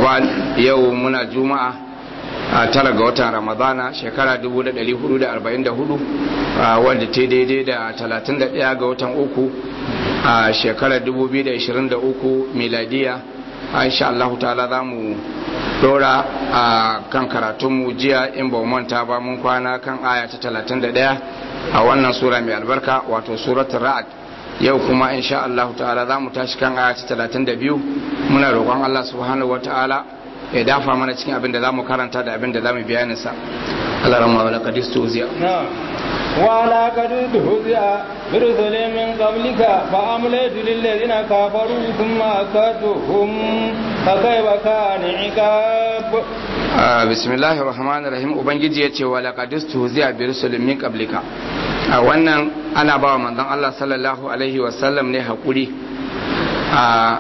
wa yau muna juma'a a tara ga watan ramadana shekara 1444 wanda ta daidai da 31 ga watan uku a shekarar 2023 miladiya insha Allah ta'ala za mu dora a kan karatunmu jiya in ba manta ba mun kwana kan aya ta 31 a wannan sura mai albarka wato suratul ra'd yau kuma insha Allah ta'ala za mu tashi kan aya ta 32 muna roƙon Allah subhanahu wa ta'ala ya dafa mana cikin abin da za mu karanta da abin da za mu bayanin sa Allah rahma wa laqad istuziya wa laqad istuziya برسل من قبلك فأمليت للذين كفروا ثم أكدتهم فكيف كان عقاب بسم الله الرحمن الرحيم ubangiji yace wa laqad istuziya bi rusulin min qablika a wannan ana bawa manzon Allah sallallahu alaihi wasallam ne hakuri a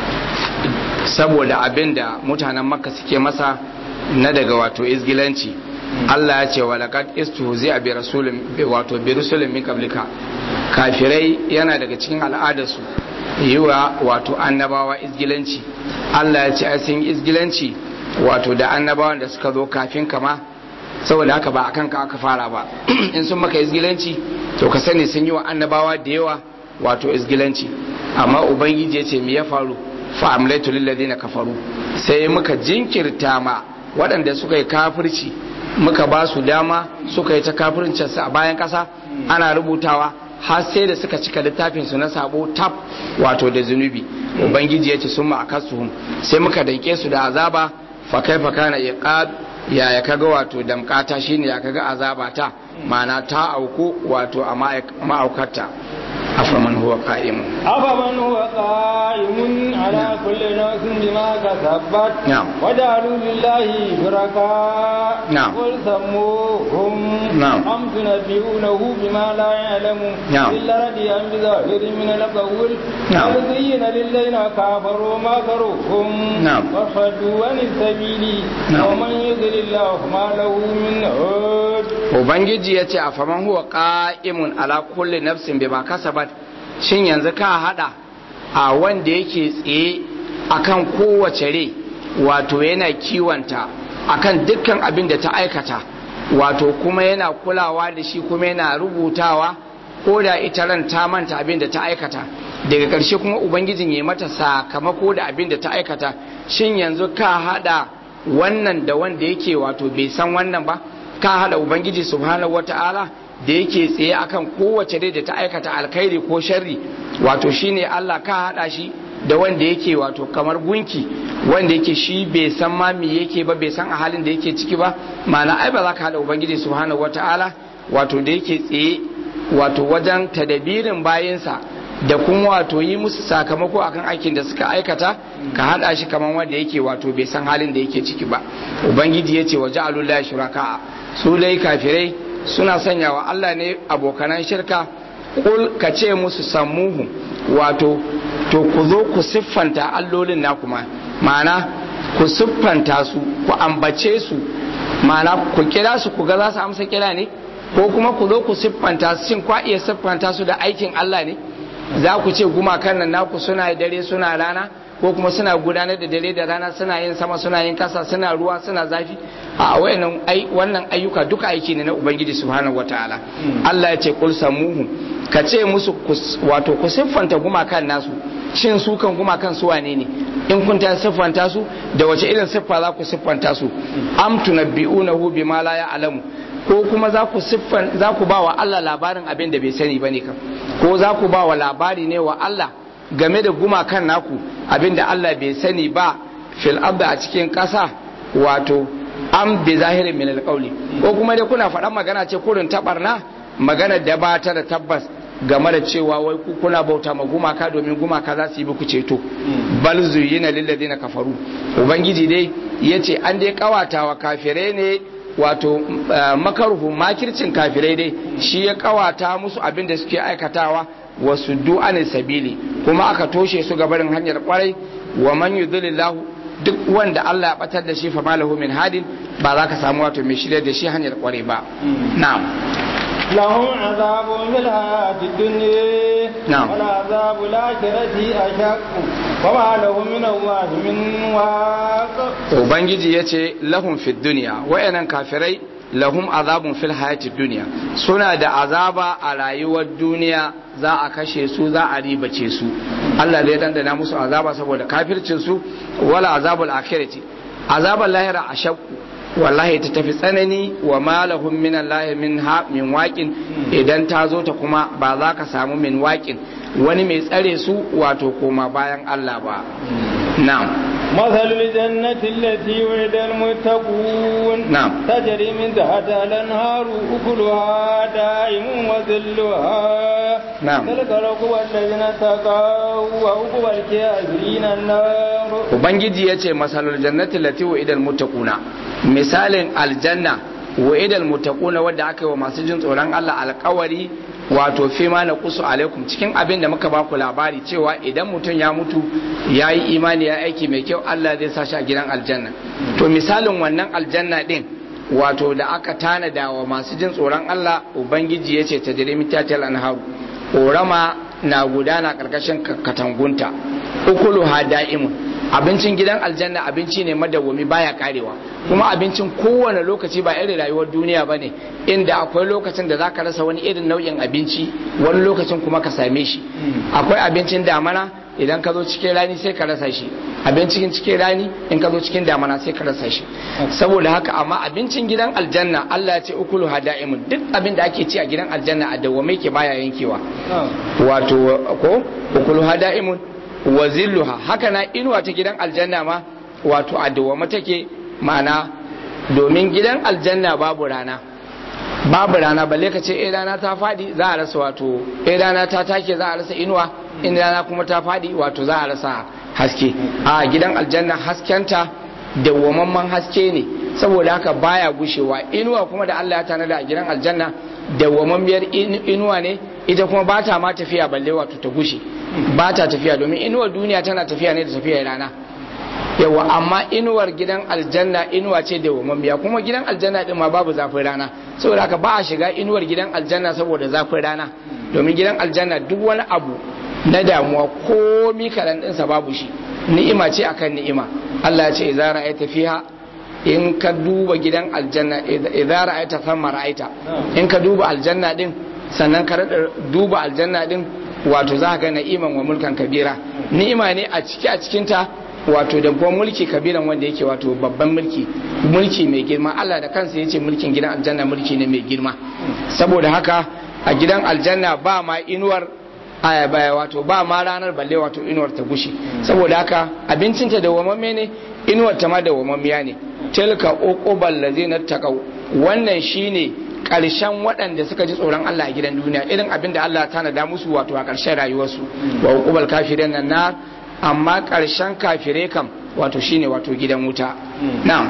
saboda abinda mutanen makka suke masa na daga wato izgilanci Allah ya ce wa laqad istuzi'a bi rasulin wato bi rusulin min qablika kafirai yana daga cikin al'adarsu yiwa wato annabawa izgilanci Allah ya ce ai sun izgilanci wato da annabawan da suka zo kafin kama saboda haka ba akan ka aka fara ba in sun maka izgilanci to ka sani sun yi wa annabawa da yawa wato izgilanci amma ubangiji ya ce me ya faru fa amlaitu lil ladina kafaru sai muka jinkirta ma waɗanda suka yi kafirci muka ba su dama suka yi ta kafircinsu a bayan ƙasa ana rubutawa har sai da suka cika littafin su na sabo tab wato da zunubi ubangiji ya ce sun ma akasuhum sai muka danke su da azaba fa kaifa kana iqab ya ya kaga wato damkata shine ya kaga azaba ta ma'ana ta auku wato a ma'aukarta afaman huwa qa'imun afaman huwa qa'imun ala kulli nafsin bima kasabat na'am wajalu lillahi shuraka na'am qul sammuhum na'am am tunabbi'unahu bima la ya'lamu na'am illa radiyan bi zahirin min al-qawl na'am yuzayyana lilladhina kafaru ma karuhum na'am wa fadu an sabili na'am wa man yudlilillahu ma lahu min hud ubangiji ya ce a faman huwa qa'imun ala kulli nafsin bima kasabat shin yanzu ka hada a wanda yake tsaye akan kowace rai wato yana kiwanta akan dukkan abin da ta aikata wato kuma yana kulawa da shi kuma yana rubutawa ko da ita ran ta manta abin da ta aikata daga ƙarshe kuma ubangijin ya mata sakamako da abin da ta aikata shin yanzu ka hada wannan da wanda yake wato bai san wannan ba ka hada ubangiji subhanahu wata'ala da yake tsaye akan kowace dai da ta aikata alkhairi ko sharri wato shine Allah ka hada shi da wanda yake wato kamar gunki wanda yake shi bai san ma me yake ba bai san a halin da yake ciki ba ma'ana ai ba za ka hada ubangiji subhanahu wata'ala wato da yake tsaye wato wajen tadabirin bayinsa da kuma wato yi musu sakamako akan aikin da suka aikata ka hada shi kamar wanda yake wato bai san halin da yake ciki ba ubangiji ya ce wa ja'alullahi shuraka su dai kafirai suna sanya wa Allah ne abokanan shirka kul ka ce musu sammuhu wato to ku zo ku siffanta allolin na kuma ma'ana ku siffanta su ku ambace su ma'ana ku kira su ku ga za su amsa kira ne ko kuma ku zo ku siffanta su shin kwa iya siffanta su da aikin Allah ne za ku ce gumakan nan naku suna dare suna rana ko kuma suna gudanar da dare da rana suna yin sama suna yin kasa suna ruwa suna zafi a wayannan ai wannan ayyuka duka aiki ne na ubangiji subhanahu wataala Allah ya ce kul samuhu ka ce musu wato ku siffanta gumakan nasu shin su kan gumakan su wane ne in kun ta siffanta su da wace irin siffa za ku siffanta su am tunabbi'unahu bima la ya'lamu ko kuma za ku siffan za ku ba wa Allah labarin abin da bai sani bane kam ko za ku ba wa labari ne wa Allah game da gumakan naku abin da Allah bai sani ba fil abda a cikin ƙasa wato am bi zahirin min alqawli ko kuma dai kuna faɗan magana ce kurin tabarna magana da ba ta da tabbas game da cewa wai ku kuna bauta ma gumaka domin gumaka za su yi muku ceto bal zuyina lil ladina kafaru ubangiji dai yace an dai kawata wa kafirai ne wato makaruhu makircin kafirai dai shi ya kawata musu abin da suke aikatawa wasu du'anin sabili kuma aka toshe su ga barin hanyar kwarai wa man yudhilillahu duk wanda Allah ya batar da shi fa malahu min hadin ba za ka samu wato mai shirya da shi hanyar kwarai ba na'am لهم عذاب في الحياة الدنيا نعم. والعذاب الآخرة أشق وما لهم من الله من واق ubangiji ya ce lahum fid duniya wayannan kafirai lahum azabun fil hayati duniya suna da azaba a rayuwar duniya za a kashe su za a ribace su Allah zai dandana musu azaba saboda kafircin su wala azabul akhirati azabul lahira ashaqu wallahi ta tafi tsanani wa malahum min Allah min ha min waqin idan ta zo ta kuma ba za ka samu min waqin wani mai tsare su wato koma bayan Allah ba na'am مثل الجنة التي وعد المتقون نعم. تجري من تحتها الأنهار أكلها دائم وذلها نعم. تلك العقبى الذين اتقوا وعقبى الكافرين النار ubangiji ya ce masalul jannati lati wa idal muttaquna misalin aljanna wa idal muttaquna wadda aka yi wa masu jin tsoron Allah alkawari wato fi ma na kusu alaikum cikin abin da muka baku labari cewa idan mutum ya mutu ya yi imani ya aiki mai kyau Allah zai sa shi a gidan aljanna to misalin wannan aljanna din wato da aka tanada wa masu jin tsoron Allah ubangiji ya ce ta jirimi tatal anharu korama na gudana karkashin katangunta ukuluha da'imun abincin gidan aljanna abinci ne madawwami baya karewa kuma abincin kowane lokaci ba irin rayuwar duniya ba ne inda akwai lokacin da zaka rasa wani irin nau'in abinci wani lokacin kuma ka same shi akwai abincin damana idan ka zo cikin rani sai ka rasa shi abincin cikin rani in ka zo cikin damana sai ka rasa shi saboda haka amma abincin gidan aljanna Allah ya ce ukulu hada'imun duk abin da ake ci a gidan aljanna a dawwame ke baya yankewa wato ko ukulu hada'imun wa zilluha haka na inuwa ta gidan aljanna ma wato a dawwama take ma'ana domin gidan aljanna babu rana babu rana balle ka ce eh rana ta fadi za a rasa wato eh rana ta take za a rasa inuwa in rana kuma ta fadi wato za a rasa haske a gidan aljanna haskenta dawwamamman haske ne saboda haka baya gushewa inuwa kuma da Allah ya tanada a gidan aljanna dawwamammiyar inuwa ne ita kuma ba ta ma tafiya balle wato ta gushe ba ta tafiya domin inuwar duniya tana tafiya ne da tafiyar rana yawa amma inuwar gidan aljanna inuwa ce da wamammiya kuma gidan aljanna din ma babu zafin rana saboda haka ba a shiga inuwar gidan aljanna saboda zafin rana domin gidan aljanna duk wani abu na damuwa komi kaɗan ɗinsa babu shi ni'ima ce akan ni'ima Allah ya ce idza ra'aita fiha in ka duba gidan aljanna idza ra'aita thamma ra'aita in ka duba aljanna din sannan ka duba aljanna din wato za ka ga na'iman wa mulkan kabira ni'ima ne a ciki a cikinta wato da kuma mulki kabiran wanda yake wato babban mulki mulki mai girma Allah da kansa yace mulkin gidan aljanna mulki ne mai girma saboda haka a gidan aljanna ba ma inuwar baya wato ba ma ranar balle wato inuwar ta gushi saboda haka abincinta da wamamme ne inuwar ta ma da wamammiya ne tilka uqubal ladzina taqaw wannan shine karshen waɗanda suka ji tsoron Allah a gidan duniya irin abin da Allah ta nada musu wato a ƙarshen rayuwarsu wa uqubal kafirin nan nar amma ƙarshen kafire kam wato shine wato gidan wuta na'am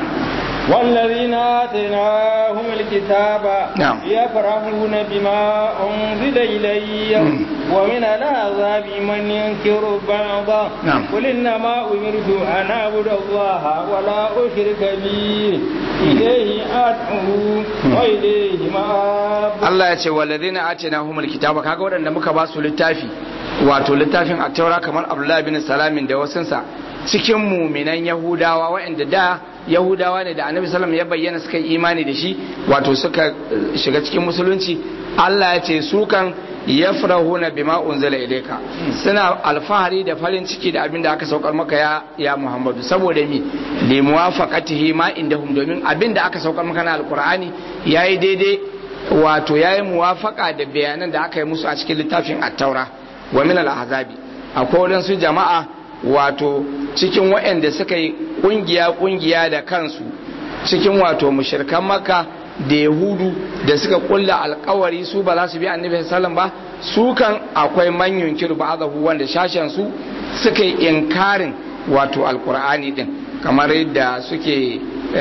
والذين آتيناهم الكتاب نعم. يفرحون بما أنزل إلي ومن العذاب من ينكر بعضه نعم. قل إنما أمرت أن أعبد الله ولا أشرك به إليه أدعو وإليه مآب Allah ya ce walladhina atinahumul kitaba kaga waɗanda muka ba su littafi wato littafin at-taura kamar Abdullah bin Salamin da wasunsa cikin muminan Yahudawa waɗanda da Yahudawa ne da Annabi sallallahu ya bayyana suka yi imani da shi wato suka eh, shiga cikin musulunci Allah ya ce su kan yafrahuna bima unzila ilayka suna alfahari da farin ciki da abin da aka saukar maka ya ya Muhammadu saboda mi li muwafaqatihi ma indahum domin abin da aka saukar maka na alqur'ani yayi daidai wato yayi muwafaka da bayanan da aka yi musu a cikin littafin at-taura wa min al-ahzabi akwai wadansu jama'a wato cikin waɗanda suka yi kungiya kungiya da kansu cikin wato mushrikan makka da yahudu da suka kulla alkawari su ba za su bi annabi sallam ba su kan akwai manyan kiru ba'dahu wanda shashen su suka yi inkarin wato alkur'ani din kamar yadda suke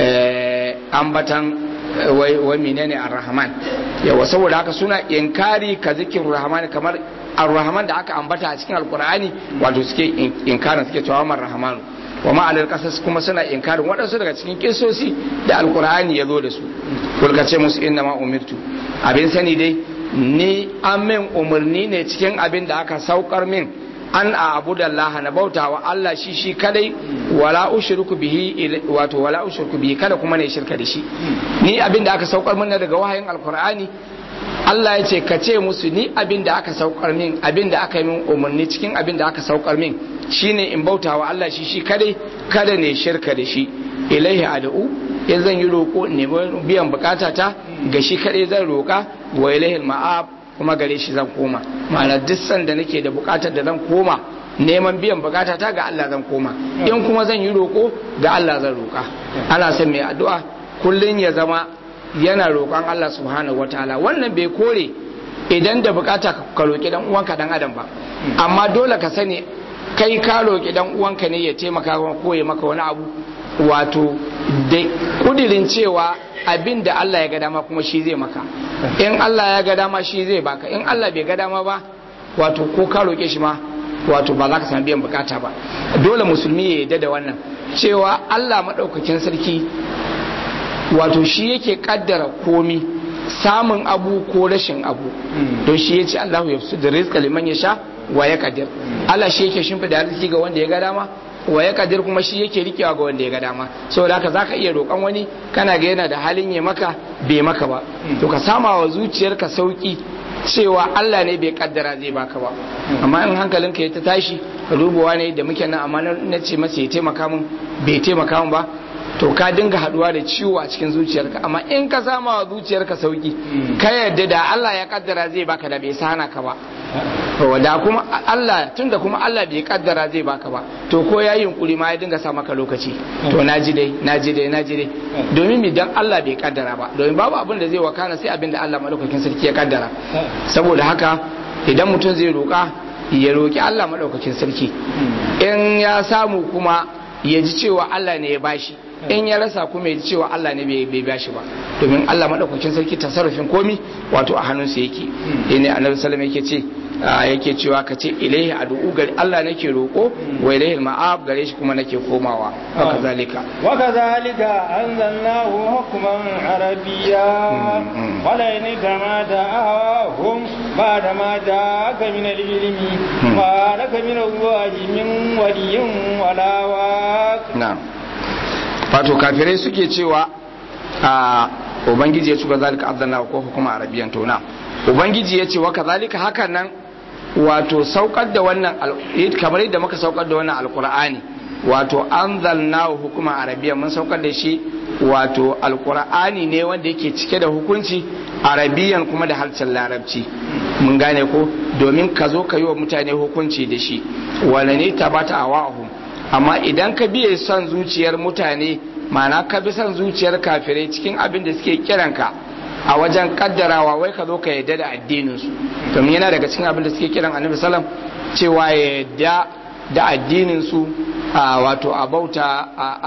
eh, ambatan eh, wai wai menene ar-rahman yawa saboda haka suna inkari ka zikirin rahman kamar ar-rahman da aka ambata a cikin alkur'ani wato suke in- inkarin suke cewa man rahmanu wa ma'anar kasas kuma suna inkarin waɗansu daga cikin kisosi da alkur'ani ya zo da su kulka ce musu inna ma umirtu abin sani dai ni an min umarni ne cikin abin da aka saukar min an a abu da Allah na bauta wa Allah shi shi kadai wala ushriku bihi wato wala ushriku bihi kada kuma ne shirka da shi ni abin da aka saukar min daga wahayin alkur'ani Allah ya ce ka ce musu ni abin da aka saukar min abin da aka yi min umarni cikin abin da aka saukar min shine in bauta wa Allah shi shi kadai kada ne shirka da shi ilaihi ad'u in zan yi roko ne biyan bukata ta ga shi kadai zan roka wa ilaihi ma'ab kuma gare shi zan koma ma'ana duk sanda nake da bukatar da zan koma neman biyan bukata ta ga Allah zan koma in kuma zan yi roko ga Allah zan roka ana son mai addu'a kullun ya zama yana roƙon Allah subhanahu wataala wannan bai kore idan da bukata ka roƙi dan uwanka dan adam ba amma dole ka sani kai ka roƙi dan uwanka ne ya taimaka ko ya maka wani abu wato da kudirin cewa abin da Allah ya ga dama kuma shi zai maka in Allah ya ga dama shi zai baka in Allah bai ga dama ba wato ko ka roƙe shi ma wato ba za ka samu biyan bukata ba dole musulmi ya yarda da wannan cewa Allah maɗaukakin sarki wato shi yake kaddara komi samun abu ko rashin abu don shi yace Allahu ya fi da rizqa liman yasha wa ya kadir Allah shi yake shimfida arziki ga wanda ya ga dama wa ya kadir kuma shi yake rikewa ga wanda ya ga dama saboda haka zaka iya roƙon wani kana ga yana da halin ya maka bai maka ba to ka sama wa zuciyarka sauki cewa Allah ne bai kaddara zai baka ba amma in hankalinka ya ta tashi ka dubawa ne da muke nan amma na ce masa ya taimaka min bai taimaka min ba to ka dinga haduwa da ciwo a cikin zuciyarka amma in ka sama wa zuciyarka sauki ka yadda da Allah ya kaddara zai baka da bai sana ka ba to da kuma Allah tunda kuma Allah bai kaddara zai baka ba to ko ya yunkuri ma ya dinga sa maka lokaci to naji dai naji dai naji dai domin mi dan Allah bai kaddara ba domin babu abin da zai wakana sai abin da Allah madaukakin sarki ya kaddara saboda haka idan mutum zai roka ya roki Allah madaukakin sarki in ya samu kuma ya ji cewa Allah ne ya bashi in ya rasa kuma ya ji cewa Allah ne bai bashi ba domin Allah madaukakin sarki tasarrufin komi wato a hannunsa yake ne annabi sallallahu yake ce yake cewa ka ce ilaihi ad'u gari Allah nake roko wa ilaihi ma'ab gare shi kuma nake komawa haka zalika wa kadhalika anzalnahu hukman arabiyya wala in kama da'ahum ba'da ma ja'aka min al-ilmi ma laka min Allah min waliyyin wala waq na'am wato kafirai suke cewa a ubangiji ya cuka zalika abdallah ko hukuma arabiyan tona ubangiji ya ce wa kazalika hakan nan wato saukar da wannan kamar yadda muka saukar da wannan alkur'ani wato anzalna hukuma arabiyan mun saukar da shi wato alkur'ani ne wanda yake cike da hukunci arabiyan kuma da harshen larabci mun gane ko domin ka zo ka yi wa mutane hukunci da shi wala ne tabata a wa'ahum amma idan ka biye son zuciyar mutane mana ka bi son zuciyar kafirai cikin abin da suke kiranka a wajen kaddarawa wai ka zo ka yadda da addininsu domin yana daga cikin abin da suke kiran annabi salam cewa ya yadda da addininsu wato a bauta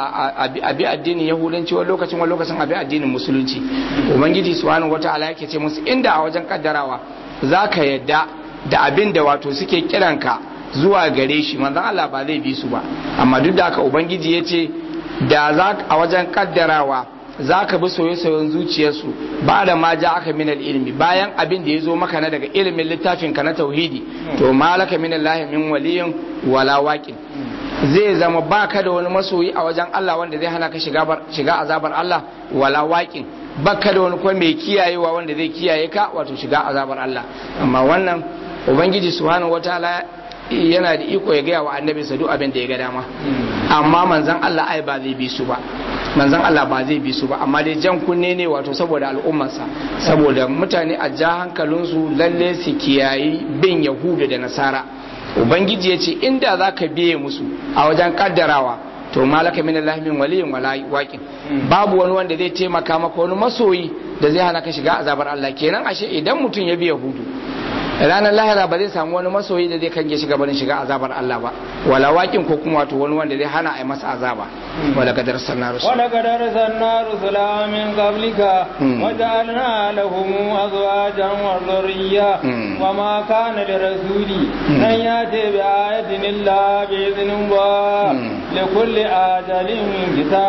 a bi addinin yahudanci wani lokacin wani lokacin a bi addinin musulunci ubangiji subhanahu wata'ala yake ce musu inda a wajen kaddarawa za ka yadda da abin da wato suke kiranka zuwa gare shi manzon Allah ba zai bi su ba amma duk da haka ubangiji ya ce da za a wajen kaddarawa za ka bi soye-soyen zuciyarsu ba da ma ja aka minal ilimi bayan abin da ya zo maka na daga ilimin littafin ka na tauhidi to malaka minal lahi min waliyin wala waqin zai zama baka da wani masoyi a wajen Allah wanda zai hana ka shiga azabar Allah wala waqin baka da wani kuma mai kiyayewa wanda zai kiyaye ka wato shiga azabar Allah amma wannan ubangiji subhanahu wataala yana da iko ya gaya wa annabi sa duk abin da ya ga dama amma manzon Allah ai ba zai bi su ba manzon Allah ba zai bi su ba amma dai jan kunne ne wato saboda al'ummarsa saboda mutane a ja hankalinsu lalle su kiyayi bin yahudu da nasara ubangiji ya ce inda za ka biye musu a wajen kaddarawa to malaka min Allah min waliyin wala waqin babu wani wanda zai taimaka maka wani masoyi da zai hana ka shiga azabar Allah kenan ashe idan mutum ya bi yahudu ranar lahira ba zai samu wani masoyi da zai kange shiga barin shiga azabar Allah ba wala wakin ko kuma wato wani wanda zai hana a yi masa azaba wala kadar sanna rusul wala kadar sanna rusula min qablika wa ja'alna lahum azwajan wa dhurriyya wa ma kana li rasuli an yati bi ayatin illa bi idhnin wa li kulli ajalin kitab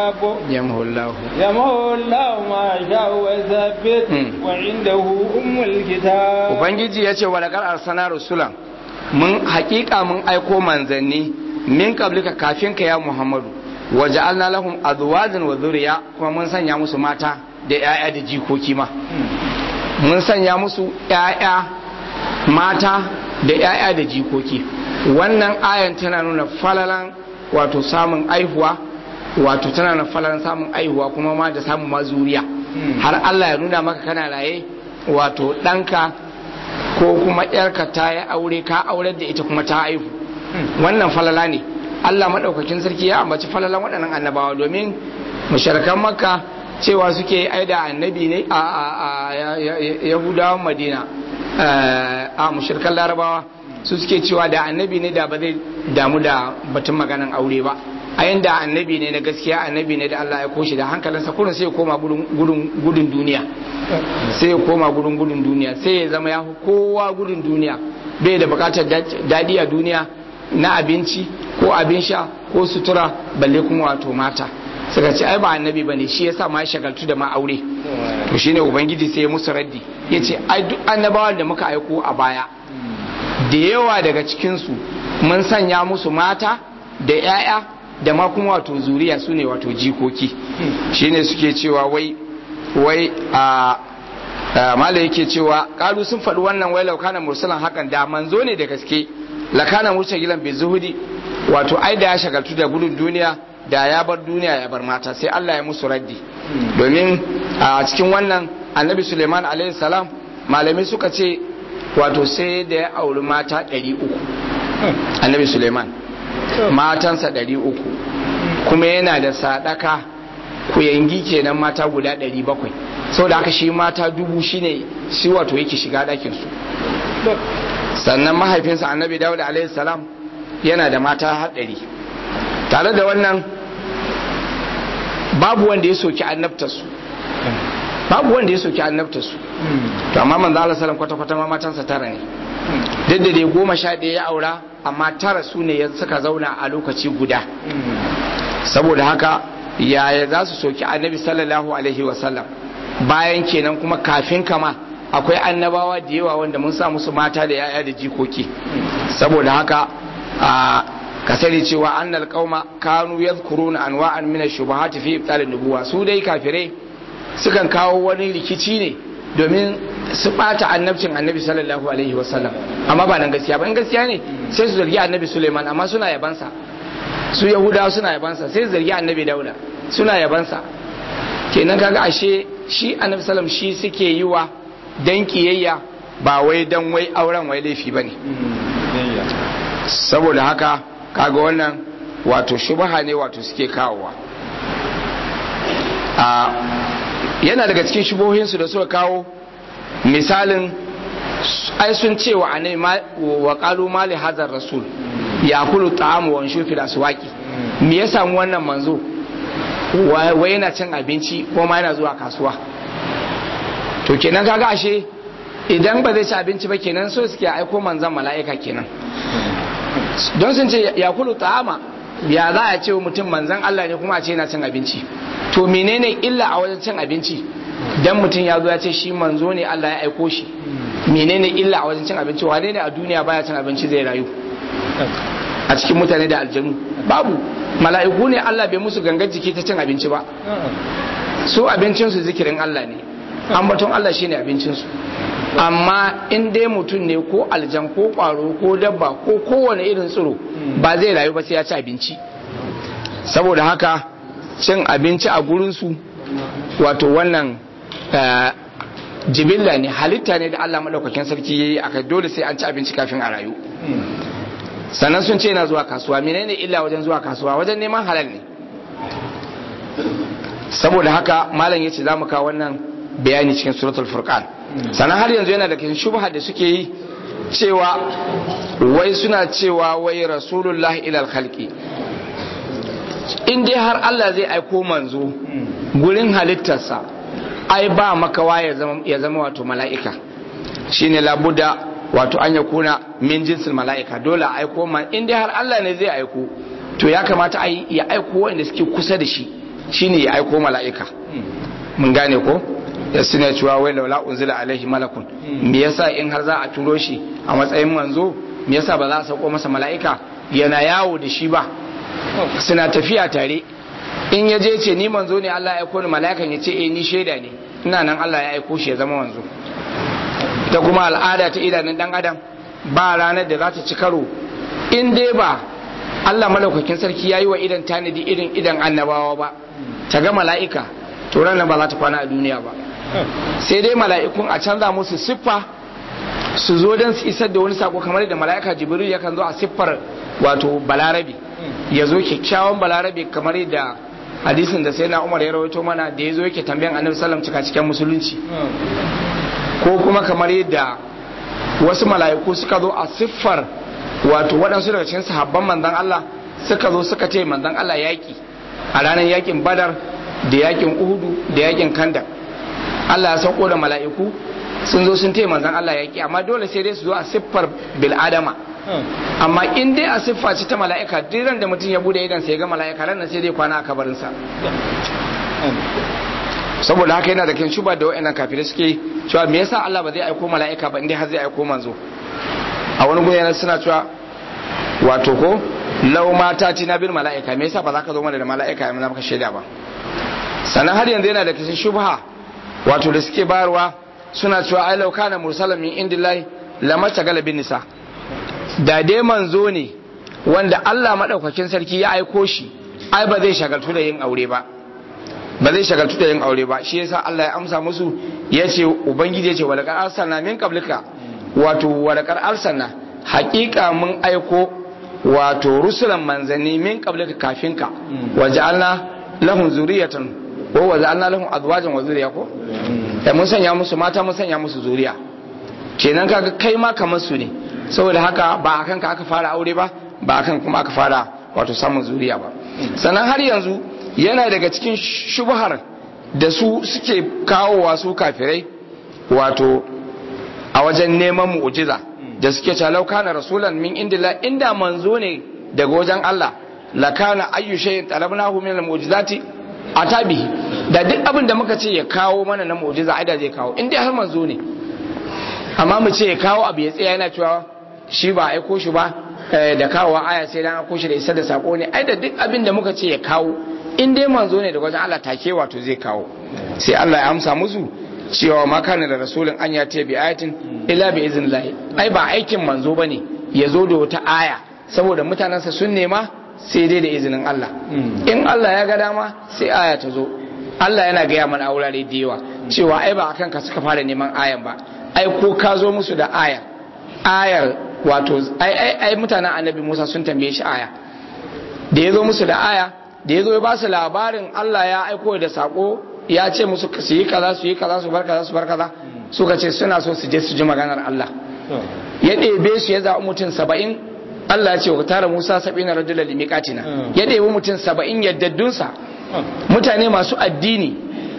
الكتاب yamhu Allah يمحو الله ما يشاء ويثبت وعنده أم الكتاب ubangiji ya ce wa laqad arsalna rusulan mun hakika mun aiko manzanni min qablika kafin ka ya muhammadu wa ja'alna lahum azwajan wa dhurriya kuma mun sanya musu mata da 'ya'ya da jikoki ma mun sanya musu 'ya'ya mata da 'ya'ya da jikoki wannan ayan tana nuna falalan wato samun aihuwa wato tana nuna falalan samun aihuwa kuma ma da samun mazuriya har Allah ya nuna maka kana raye wato ɗanka ko kuma ‘yarka ta yi aure ka aurar da ita kuma ta haihu wannan falala ne Allah maɗaukakin sarki ya ambaci falalan waɗannan annabawa domin masharkan makka cewa suke aida annabi ne a yahudawan madina a mushirkan larabawa su suke cewa da annabi ne da ba zai damu da batun maganan aure ba a yanda annabi ne na gaskiya annabi ne da Allah ya koshi da hankalinsa kurin sai ya koma gudun duniya sai ya koma gudun gudun duniya sai ya zama ya fi kowa gudun duniya bai da bukatar daɗi a duniya na abinci ko abin sha ko sutura balle kuma wato mata suka ce ai ba annabi bane shi yasa ma ya shagaltu da ma aure to shine ubangiji sai ya musu raddi yace ai duk annabawan da muka aiko a baya da yawa daga cikin su mun sanya musu mata da 'ya'ya da ma kuma wato zuriya su ne wato jikoki shine suke cewa wai wai a mala yake cewa kalu sun faɗi wannan wai laukana mursalan hakan da manzo ne da gaske lakana mursagilan bai zuhudi wato ai da ya shagaltu da gudun duniya da ya bar duniya ya bar mata sai Allah ya musu raddi domin a cikin wannan annabi Suleiman alaihi salam malamai suka ce wato sai da ya auri mata 300 annabi Suleiman matansa 300 kuma yana da sadaka kuyangi kenan mata guda 700 saboda haka shi mata dubu shine shi wato yake shiga ɗakin su sannan mahaifinsa annabi dawud alaihi salam yana da mata haɗari tare da wannan babu wanda ya soki annabtarsu babu wanda ya soki annabtarsu to amma manzo Allah sallam kwata kwata ma matansa tara ne duk da dai goma sha ɗaya ya aura amma tara su ne suka zauna a lokaci guda saboda haka yaya za su soki annabi sallallahu alaihi wasallam bayan kenan kuma kafin kama akwai annabawa da yawa wanda mun sa musu mata da yaya da jikoki saboda haka a ka sani cewa annal qauma kanu yadhkuruna anwa'an min ash-shubuhati fi ibtal an-nubuwa su dai kafirai sukan kawo wani rikici ne domin su bata annabcin annabi sallallahu alaihi wasallam amma ba nan gaskiya ba in gaskiya ne sai su zargi annabi Suleiman amma suna yabansa su yahudawa suna yabansa sai su zargi annabi Dauda suna yabansa kenan kaga ashe shi annabi sallam shi suke yi wa dan kiyayya ba wai dan wai auren wai laifi bane saboda haka kaga wannan wato shubaha ne wato suke kawowa a yana daga cikin shubohinsu da suka kawo misalin ai sun ce wa anai wa qalu mali hazar rasul ya kulu ta'amu wa shufi da suwaki me ya samu wannan manzo wai yana cin abinci ko ma yana zuwa kasuwa to kenan kaga ashe idan ba zai ci abinci ba kenan so suke aiko manzan mala'ika kenan don sun ce ya kulu ta'ama ya za a ce mutum manzan Allah ne kuma a ce yana cin abinci to menene illa a wajen cin abinci dan mutum ya zo ya ce shi manzo ne Allah ya aiko shi menene illa a wajen cin abinci wane ne a duniya baya cin abinci zai rayu a cikin mutane da aljanu babu mala'iku ne Allah bai musu gangar jiki ta cin abinci ba su abincinsu zikirin Allah ne ambaton Allah shine abincinsu amma in dai mutum ne ko aljan ko kwaro ko dabba ko kowane irin tsiro ba zai rayu ba sai ya ci abinci saboda haka cin abinci a gurinsu wato wannan jibilla ne halitta ne da Allah maɗaukakin sarki ya yi aka dole sai an ci abinci kafin a rayu sannan sun ce yana zuwa kasuwa menene illa wajen zuwa kasuwa wajen neman halal ne saboda haka malam yace za mu kawo wannan bayani cikin suratul furqan sannan har yanzu yana da cikin shubha da suke yi cewa wai suna cewa wai rasulullah ilal khalqi in dai har Allah zai aiko manzo gurin halittarsa ai ba makawa ya zama ya zama wato mala'ika shine labuda wato an ya kuna min jinsin mala'ika dole a aiko man in dai har Allah ne zai aiko to ya kamata a ya aiko wanda suke kusa da shi shine ya aiko mala'ika mun gane ko da suna cewa wai laula unzila alaihi malakun me yasa in har za a turo shi a matsayin manzo me yasa ba za a sauko masa mala'ika yana yawo da shi ba suna tafiya tare in ya je ce ni manzo ne Allah ya aiko ni mala'ikan ya ce eh ni shaida ne ina nan Allah ya aiko shi ya zama manzo ita kuma al'ada ta idanun dan adam ba ranar da za ta ci karo in dai ba Allah malaukakin sarki ya yi wa idan tanadi irin idan annabawa ba ta ga mala'ika to ranar ba za ta kwana a duniya ba sai dai mala'ikun a canza musu siffa su zo don su isar da wani sako kamar da mala'ika jibril yakan zo a siffar wato balarabe ya zo kyakkyawan balarabe kamar da hadisin da sai na umar ya rawaito mana da ya zo yake tambayan annabi sallam cika cikin musulunci ko kuma kamar yadda wasu mala'iku suka zo a siffar wato waɗansu daga cikin sahabban manzon Allah suka zo suka ce manzon Allah yaƙi a ranar yaƙin badar da yaƙin uhudu da yaƙin kanda Allah ya sauko da mala'iku sun zo sun taya manzon Allah yaƙi amma dole sai dai su zo a siffar bil'adama amma in dai a siffa ce ta mala'ika duk da mutum ya bude idan sai ga mala'ika ran sai dai kwana a kabarinsa saboda haka yana da kin shuba da wa'annan kafirai suke cewa me yasa Allah ba zai aiko mala'ika ba indai har zai aiko manzo a wani gudu yana suna cewa wato ko lau mata ti na bil mala'ika me yasa ba za ka zo mana da mala'ika ya maka shaida ba sannan har yanzu yana da kisan shubha wato da suke bayarwa suna cewa ai lau kana mursalan min indillahi lamata galabin nisa da dai manzo ne wanda Allah madaukakin sarki ya aiko shi ai ba zai shagaltu da yin aure ba ba zai shagaltu da yin aure ba shi yasa Allah ya amsa musu ya ce ubangiji ya ce walakar arsalna min qablika wato walakar arsalna haƙiƙa mun aiko wato rusulan manzanni min qablika kafinka waja'alna lahum zuriyatan ko waja'alna lahum azwajan wa zuriya ko da mun sanya musu mata mun sanya musu zuriya kenan kaga kai ma kamar su ne saboda haka ba akan ka aka fara aure ba ba akan kuma aka fara wato samun zuriya ba sannan har yanzu yana daga cikin shubhar da su suke kawowa su kafirai wato a wajen neman mu'jiza da suke cewa kana rasulan min indillah inda manzo ne daga wajen Allah la kana ayyu shay'in talabnahu min al-mu'jizati atabihi da duk abin da muka ce ya kawo mana na mu'jiza ai da zai kawo inda har manzo ne amma mu ce ya kawo abu ya tsaya yana cewa shi ba aiko shi ba da kawo aya sai dan aiko shi da isar da sako ne ai da duk abin da muka ce ya kawo in dai manzo ne da wajen Allah take wato zai kawo sai Allah ya amsa musu cewa ma kana da rasulun an ya bi ayatin illa bi iznillah ai ba aikin manzo bane ya zo da wata aya saboda mutanensa sun nema sai dai da izinin Allah in Allah ya ga dama sai aya ta zo Allah yana gaya mana a wurare da yawa cewa ai ba akan ka suka fara neman ayan ba ai ko ka zo musu da aya ayar wato ai ai ai mutanen annabi Musa sun tambaye shi aya da ya zo musu da aya da ya zo ya ba su labarin Allah ya aiko da sako ya ce musu su yi kaza su yi kaza su bar kaza su bar kaza suka ce suna so su je su ji maganar Allah ya ɗebe su ya zaɓi mutum saba'in Allah ya ce wa tara Musa sabi na rajula limiƙatina ya ɗebi mutum saba'in yaddaddunsa mutane masu addini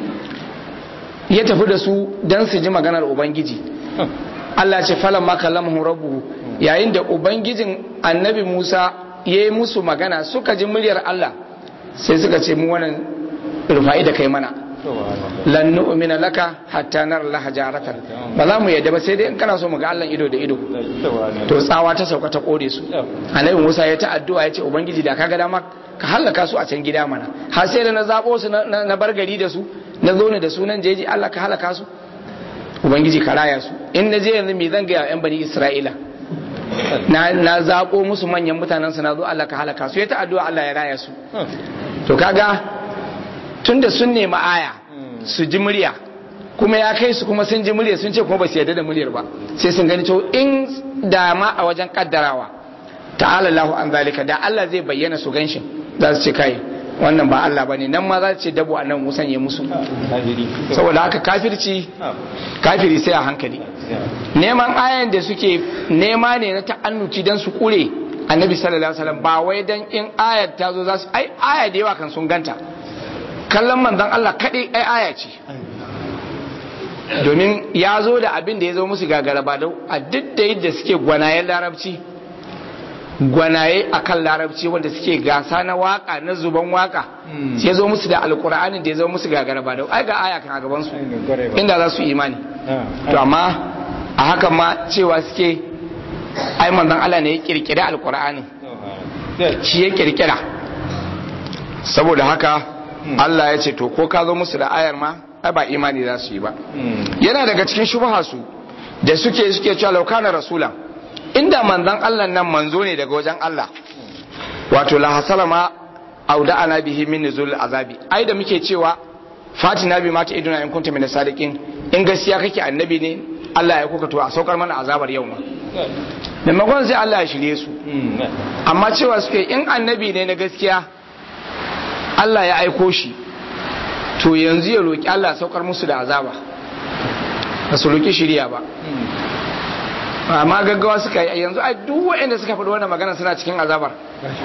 ya tafi da su don su ji maganar Ubangiji Allah ce falan ma kallamahu rabbuhu yayin da Ubangijin annabi Musa ya yi musu magana suka ji muryar Allah sai suka ce mu wannan rufa'i da kai mana lan nu'mina laka hatta nara laha jaratan ba za mu yadda ba sai dai in kana so mu ga Allah ido da ido to tsawa ta sauka ta kore su annabi Musa ya ta addu'a ya ce ubangiji da kaga dama ka halaka su a can gida mana har sai da na zabo su na bar gari da su na zo ne da sunan jeji Allah ka halaka su ubangiji ka raya su in na je yanzu me zan ga yan bani Isra'ila na na zabo musu manyan mutanen su na zo Allah ka halaka su ya ta addu'a Allah ya raya su to kaga tunda sun nemi aya su ji murya kuma ya kai su kuma sun ji murya sun ce kuma ba su yarda da muryar ba sai sun gani to in da ma a wajen kaddarawa ta'ala Allahu an zalika da Allah zai bayyana su ganshin za su ce kai wannan ba Allah bane nan ma za su ce dabo annan musan ya musu saboda haka kafirci kafiri sai a hankali neman ayan da suke nema ne na ta'annuci dan su kure annabi sallallahu alaihi wasallam ba wai dan in ayat ta zo za su ai aya da yawa kan sun ganta kallon manzon Allah kaɗai ai aya ce domin ya zo da abin da ya zo musu gagara ba a duk da yadda suke gwanayen larabci gwanaye akan larabci wanda suke gasa na waka na zuban waka sai zo musu da alkur'ani da ya zo musu gagara ba da ai ga aya kan a gaban su inda za su imani to amma a hakan ma cewa suke ai manzon Allah ne ya kirkira alkur'ani shi ya kirkira saboda haka Allah ya ce to ko ka zo musu da ayar ma ai ba imani za su yi ba yana daga cikin shubha su da suke suke cewa laukana rasula inda manzon Allah nan manzo ne daga wajen Allah wato la hasala ma auda ana bihi min nuzul azabi ai da muke cewa fatina bi mata iduna in kunta min sadiqin in gaskiya kake annabi ne Allah ya kuka to a saukar mana azabar yau ma maimakon sai Allah ya shirye su amma cewa suke in annabi ne na gaskiya Allah ya aiko shi to yanzu ya roki Allah saukar musu da azaba ba su roki shirya ba amma gaggawa suka yi yanzu ai duk waɗanda suka faɗi wannan magana suna cikin azabar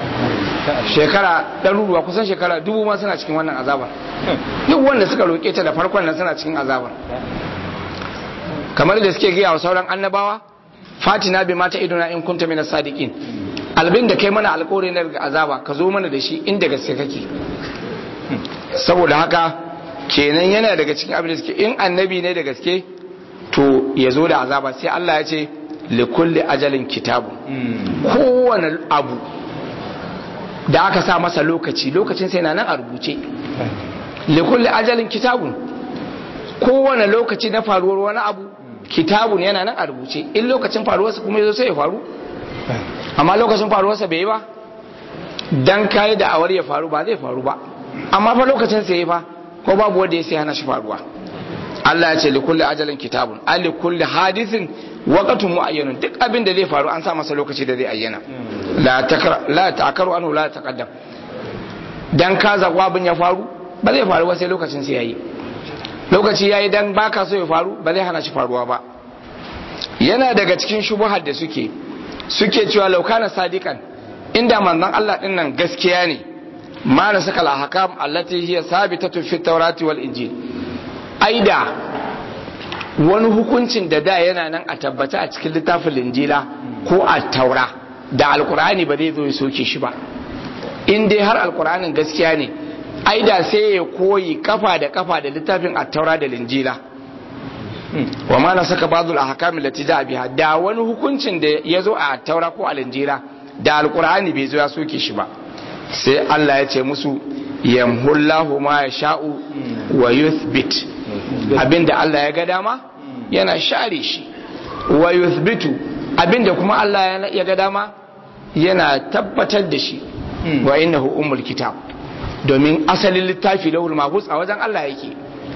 shekara ɗaruruwa kusan shekara dubu ma suna cikin wannan azabar duk wanda suka roƙe ta da farkon nan suna cikin azabar kamar da suke gaya wa sauran annabawa fatina bi mata idona in kunta mina sadiqin albin da kai mana alƙawari na daga azaba ka zo mana da shi inda gaske kake saboda haka kenan yana daga cikin abin da suke in annabi ne da gaske to ya zo da azaba sai Allah ya ce likulli ajalin kitabu kowane abu da aka sa masa lokaci lokacin sai na nan a rubuce likulli ajalin kitabun kowane lokaci na faruwar wani abu kitabun yana nan a rubuce in lokacin faruwarsa kuma yazo sai ya faru amma lokacin faruwarsa bai yi ba dan kai da awar ya faru ba zai faru ba amma fa lokacin sai fa ko babu wanda ya sai hana shi faruwa Allah ya ce li kulli ajalin kitabun ali kulli hadithin waqtun muayyanun duk abin da zai faru an sa masa lokaci da zai ayyana la takra la ta'karu anhu la taqaddam dan ka zagwa abin ya faru ba zai faru ba sai lokacin sai yayi lokaci yayi dan baka so ya faru ba zai hana shi faruwa ba yana daga cikin shubuhar da suke suke cewa laukana sadiqan inda manzon Allah din nan gaskiya ne ma na saka al-ahkam allati hiya sabitatu fi tawrati wal injil aida wani hukuncin da da yana nan a tabbata a cikin littafin linjila ko a taura da alkur'ani ba zai zo ya soke shi ba in dai har alkur'anin gaskiya ne aida sai ya koyi kafa da kafa da littafin a taura da linjila wa ma na saka bazul ahkam allati da biha da wani hukuncin da ya zo a taura ko a linjila da alkur'ani bai zo ya soke shi ba sai Allah ya ce musu yamhullahu ma yasha'u wa yuthbit abinda Allah ya ga dama yana share shi wa yuthbitu abinda kuma Allah ya ga dama yana tabbatar da shi wa innahu ummul kitab domin asalin littafi lawul mahfuz a wajen Allah yake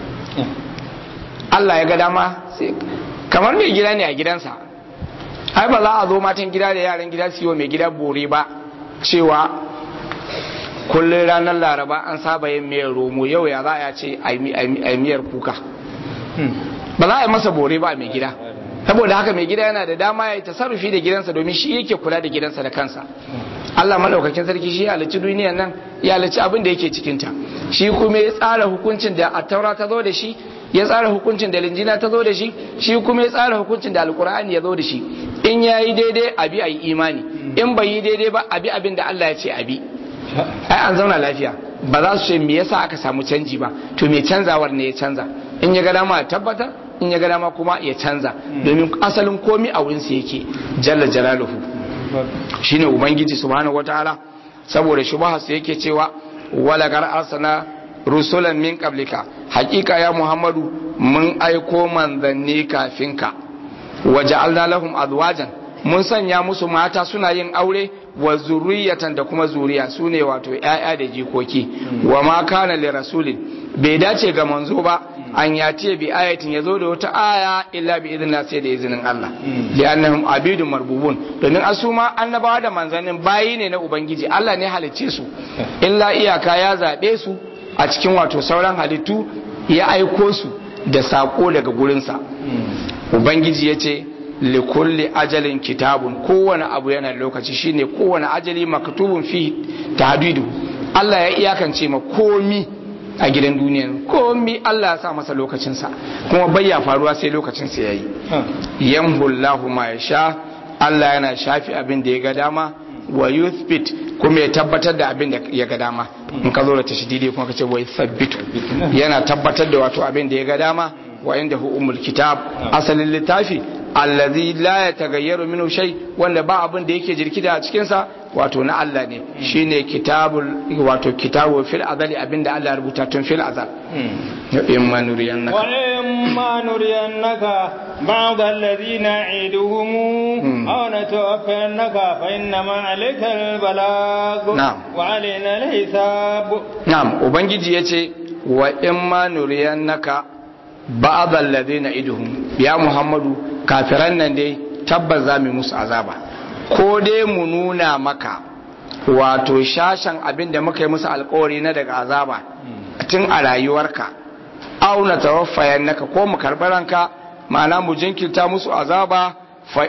Allah ya ga dama kamar mai gida ne a gidansa ai ba za a zo matan gida da yaran gida su yi wa mai gida bore ba cewa kullum ranar laraba an saba yin miyar romo yau ya za a ce a miyar kuka ba za a yi masa bore ba mai gida saboda haka mai gida yana da dama ya yi tasarrufi da gidansa domin shi yake kula da gidansa da kansa Allah madaukakin sarki shi ya halicci duniyar nan ya halicci abin da yake cikinta shi kuma ya tsara hukuncin da attaura ta zo da shi ya tsara hukuncin da linjina ta zo da shi shi kuma ya tsara hukuncin da alkur'ani ya zo da shi in ya yi daidai abi a yi imani in bai yi daidai ba abi abin da Allah ya ce abi ai an zauna lafiya ba za su ce me yasa aka samu canji ba to me canzawar ne ya canza in ya ga dama ya tabbata in ya ga dama kuma ya canza domin asalin komi a wurin sa yake jalla jalaluhu shine ubangiji subhanahu wataala saboda shubha sa yake cewa wala gar arsana rusulan min qablika hakika ya muhammadu mun aiko manzanni kafin ka waja'alna lahum azwajan mun sanya musu mata suna yin aure wa zuriyatan da kuma zuriya su ne wato ‘ya'ya da jikoki wa ma kana li rasulin bai dace ga manzo ba an ya ce bi ayatin ya zo da wata aya illa bi idin sai da izinin Allah li annahum abidun marbubun domin asu ma annabawa da manzannin bayi ne na ubangiji Allah ne halicce su illa iyaka ya zabe su a cikin wato sauran halittu ya aiko su da sako daga gurinsa ubangiji ya ce likulli ajalin kitabun kowane abu yana lokaci shine kowane ajali maktubun fi tahdidu Allah ya iyakance ma komi a gidan duniya komi Allah ya sa masa lokacinsa kuma bayya faruwa sai lokacinsa yayi yamhullahu ma yasha Allah yana shafi abin da ya ga dama wa yuthbit kuma ya tabbatar da abin da ya ga dama in ka zo da tashdidi kuma ka ce wa yuthabbitu yana tabbatar da wato abin da ya ga dama wa inda hu umul kitab asalin littafi allazi la yataghayyaru minhu shay wanda ba abin da yake jirkida a cikin sa wato na Allah ne shine kitabul wato kitabu fil azali abinda Allah ya rubuta tun fil azal in ma nuriyannaka wa in ma nuriyannaka ba'd alladhina iduhum aw natawaffannaka fa inna ma alayka albalag wa alayna alhisab na'am ubangiji yace wa in ma nuriyannaka ba'd alladhina iduhum ya muhammadu kafiran nan dai tabbas za mu musu azaba ko dai mu nuna maka wato shashan abin da muka yi musu alkawari na daga azaba tun a rayuwarka auna tawaffayan naka ko mu karɓi ranka ma'ana mu jinkirta musu azaba fa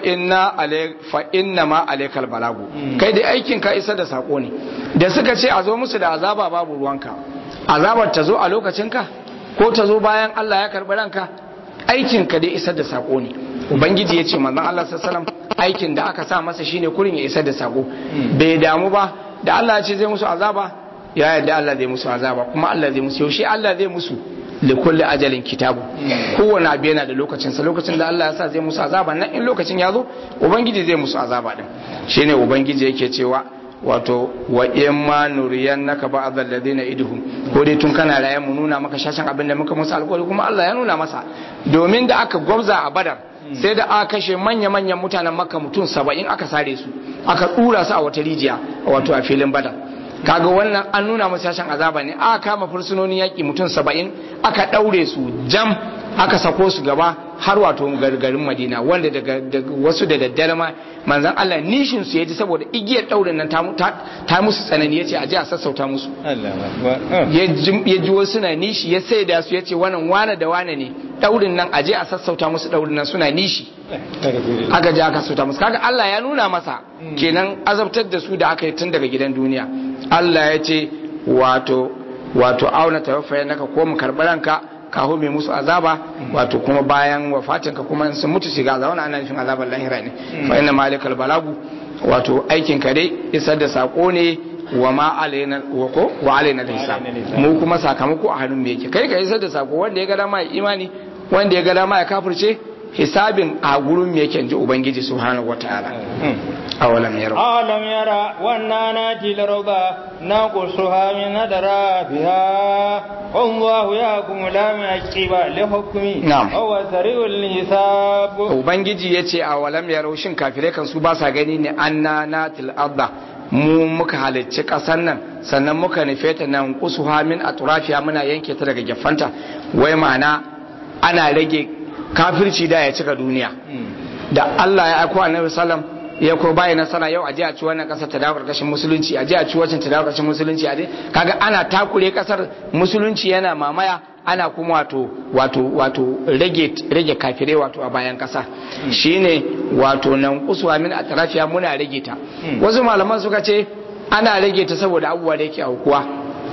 inna ma alaikal balagu kai da aikin ka isa da sako ne da suka ce a zo musu da azaba babu ruwanka azabar ta zo a lokacinka ko ta zo bayan Allah ya karɓi ranka aikin ka dai isar da sako ne ubangiji ya ce manzon Allah sallallahu aikin da aka sa masa shine kurin ya isar da sako bai damu ba da Allah ya ce zai musu azaba ya yarda Allah zai musu azaba kuma Allah zai musu yaushe Allah zai musu li kulli ajalin kitabu kowane abu yana da lokacin sa lokacin da Allah ya sa zai musu azaba nan in lokacin ya zo ubangiji zai musu azaba din shine ubangiji yake cewa wato wa in ma nuriyannaka ba'd alladhina idhum ko dai tun kana raye mu nuna maka shashin abin da muka musu alƙawari kuma Allah ya nuna masa domin da aka gwabza a badar sai da aka kashe manya-manyan mutanen makka mutum saba'in aka sare su aka ɗura su a wata rijiya wato a filin badar kaga wannan an nuna musu shashin azaba ne aka kama fursunonin yaƙi mutum saba'in aka ɗaure su jam aka sako su gaba har wato garin madina wanda daga wasu da daddare ma manzan Allah nishin su ya ji saboda igiyar ɗaurin nan ta musu tsanani ya ce a je a sassauta musu ya ji wasu na nishi ya sai da su ya ce wannan wane da wane ne ɗaurin nan a je a sassauta musu ɗaurin nan suna nishi aka je aka sassauta musu kaga Allah ya nuna masa kenan azabtar da su da aka yi tun daga gidan duniya Allah ya ce wato wato auna tawaffayan naka ko mu karɓi ranka kaho mai musu azaba wato kuma bayan wafatin ka kuma sun mutu shiga azaba wannan ana nufin azabar lahira ne fa inna malikal balagu wato aikin ka dai isar da sako ne wa ma alaina wa ko wa alaina hisab mu kuma sakamako a hannun mu yake kai ka isar da sako wanda ya ga dama ya imani wanda ya ga dama ya kafirce hisabin a gurin mu yake ji ubangiji subhanahu wataala awalam yara awalam yara wannan nati laraba na kusuha min hadara biha wallahu yahkumu la yaqiba li hukmi Na'am. huwa sari'ul hisab ubangiji yace awalam yara shin kafirai kan su ba sa gani ne anna natil arda mu muka halicci ƙasar nan sannan muka nufe ta nan kusuha min atrafiya muna yanke ta daga gefanta wai ma'ana ana rage kafirci da ya cika duniya da Allah ya aiko annabi sallam ya ko bai nasara yau aje a ci wannan kasar ta dawo karkashin musulunci aje a ci wancan ta dawo karkashin musulunci aje kaga ana takure kasar musulunci yana mamaya ana kuma wato wato wato rage rage kafirai wato a bayan kasa shine wato nan kusuwa min atrafiya muna rage ta wasu malaman suka ce ana rage ta saboda abubuwa da yake aukuwa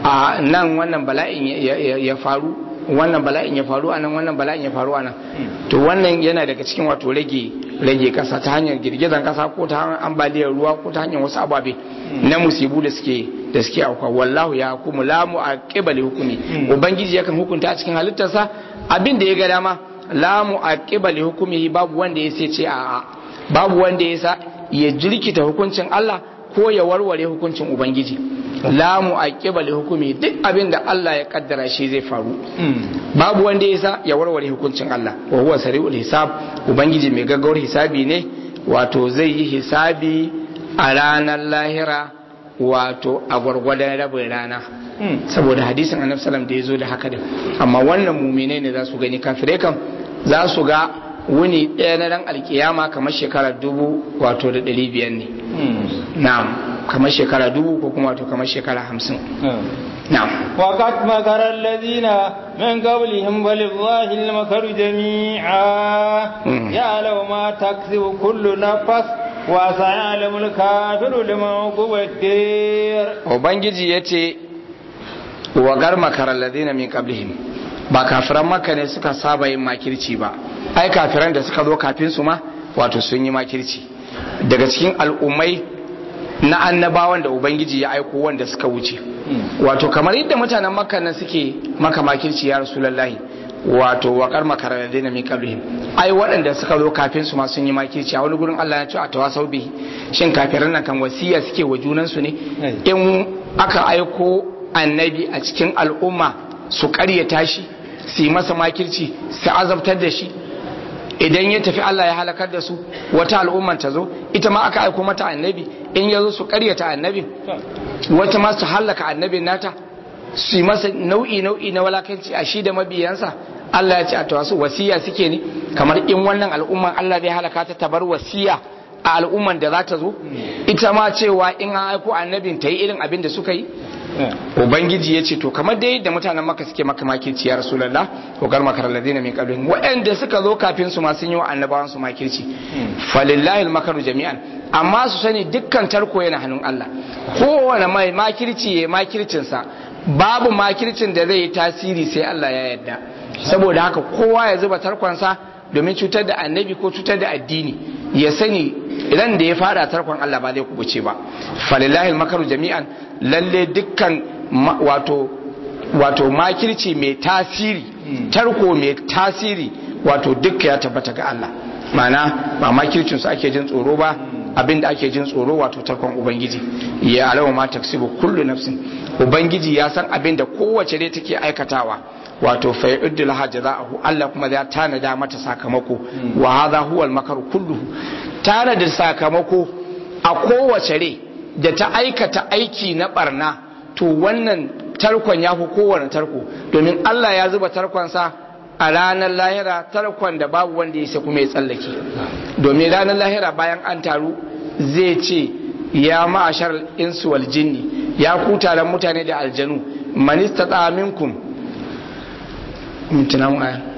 a nan wannan bala'in ya- ya ya faru wannan bala'in ya faru anan wannan bala'in ya faru anan to wannan yana daga cikin wato rage rage kasa ta hanyar girgizan kasa ko ta hanyar ambaliyar ruwa ko ta hanyar wasu ababe na musibu da suke da suke auka wallahu ya hukumu la mu'aqqiba li hukumi ubangiji yakan hukunta a cikin halittarsa abin da ya ga dama la mu'aqqiba li hukumihi babu wanda ya sai ce a'a babu wanda ya sa ya jirkita hukuncin Allah ko ya warware hukuncin ubangiji la mu'aqqiba li hukumi duk abin da Allah ya kaddara shi zai faru babu wanda ya sa ya warware hukuncin Allah wa huwa sari'ul hisab ubangiji mai gaggawar hisabi ne wato zai yi hisabi a ranar lahira wato a gwargwadon rabin rana saboda hadisin annabi sallam da ya zo da haka din amma wannan muminai ne za su gani kafirai kam za su ga wuni ɗaya na ran alkiyama kamar shekara dubu wato da ɗari biyar ne na'am kamar shekara dubu ko kuma wato kamar shekara hamsin na'am وقد مكر الذين من قبلهم ولله المكر جميعا مم. يعلم ما تكسب كل نفس وسيعلم الكافر لمن عقب الدير ubangiji ya ce wa garma karalladina min qablihim ba kafiran makka ne suka saba yin makirci ba ai kafiran da suka zo kafin su ma wato sun yi makirci daga cikin al'ummai na annabawan da ubangiji ya aiko wanda suka wuce wato kamar yadda mutanen makka nan suke maka makirci ya rasulullahi wato waƙar makarar da na miƙaluhim ai waɗanda suka zo kafin su ma sun yi makirci a wani gurin Allah ya ce a tawasau bihi shin kafiran nan kan wasiya suke wa junansu ne in aka aiko annabi a cikin al'umma su ƙaryata shi su yi masa makirci su azabtar da shi idan ya tafi Allah ya halakar da su wata al'umman ta zo ita ma aka aiko mata annabi in ya zo su ƙaryata annabin wata ma su halaka annabin nata su yi masa nau'i nau'i na walakanci a shi da mabiyansa Allah ya ce a tawasu wasiya suke ne kamar in wannan al'umman Allah zai halaka ta tabar wasiya a al'umman da za ta zo ita ma cewa in an aiko annabin ta yi irin abin da suka yi ubangiji ya ce to kamar dai da mutanen maka suke maka makirci ya rasulallah ko gar makarar ladina min qablihim waɗanda suka zo kafin su ma sun yi wa annabawan su makirci falillahi almakaru jami'an amma su sani dukkan tarko yana hannun Allah kowane mai makirci ya makircin sa babu makircin da zai yi tasiri sai Allah ya yarda saboda haka kowa ya zuba tarkonsa domin cutar da annabi ko cutar da addini ya sani idan da ya fada tarkon Allah ba zai kubuce ba falillahi makaru jami'an lalle dukkan wato wato makirci mai tasiri tarko mai tasiri wato dukka ya tabbata ga Allah mana ba makircin su ake jin tsoro ba abinda ake jin tsoro wato tarkon ubangiji ya alawa ma taksibu kullu nafsin ubangiji ya san abinda kowace dai take aikatawa wato fa yuddu laha jazaahu Allah kuma ya tanada mata sakamako wa hadha huwa al-makaru kulluhu tanada sakamako a kowace rai da ta aikata aiki na barna to wannan tarkon ya fi kowane tarko domin Allah ya zuba tarkonsa a ranar lahira tarkon da babu wanda ya sai kuma ya tsallake domin ranar lahira bayan an taru zai ce ya ma'ashar insu wal jinni ya ku taron mutane da aljanu manista minkum mintuna mu aya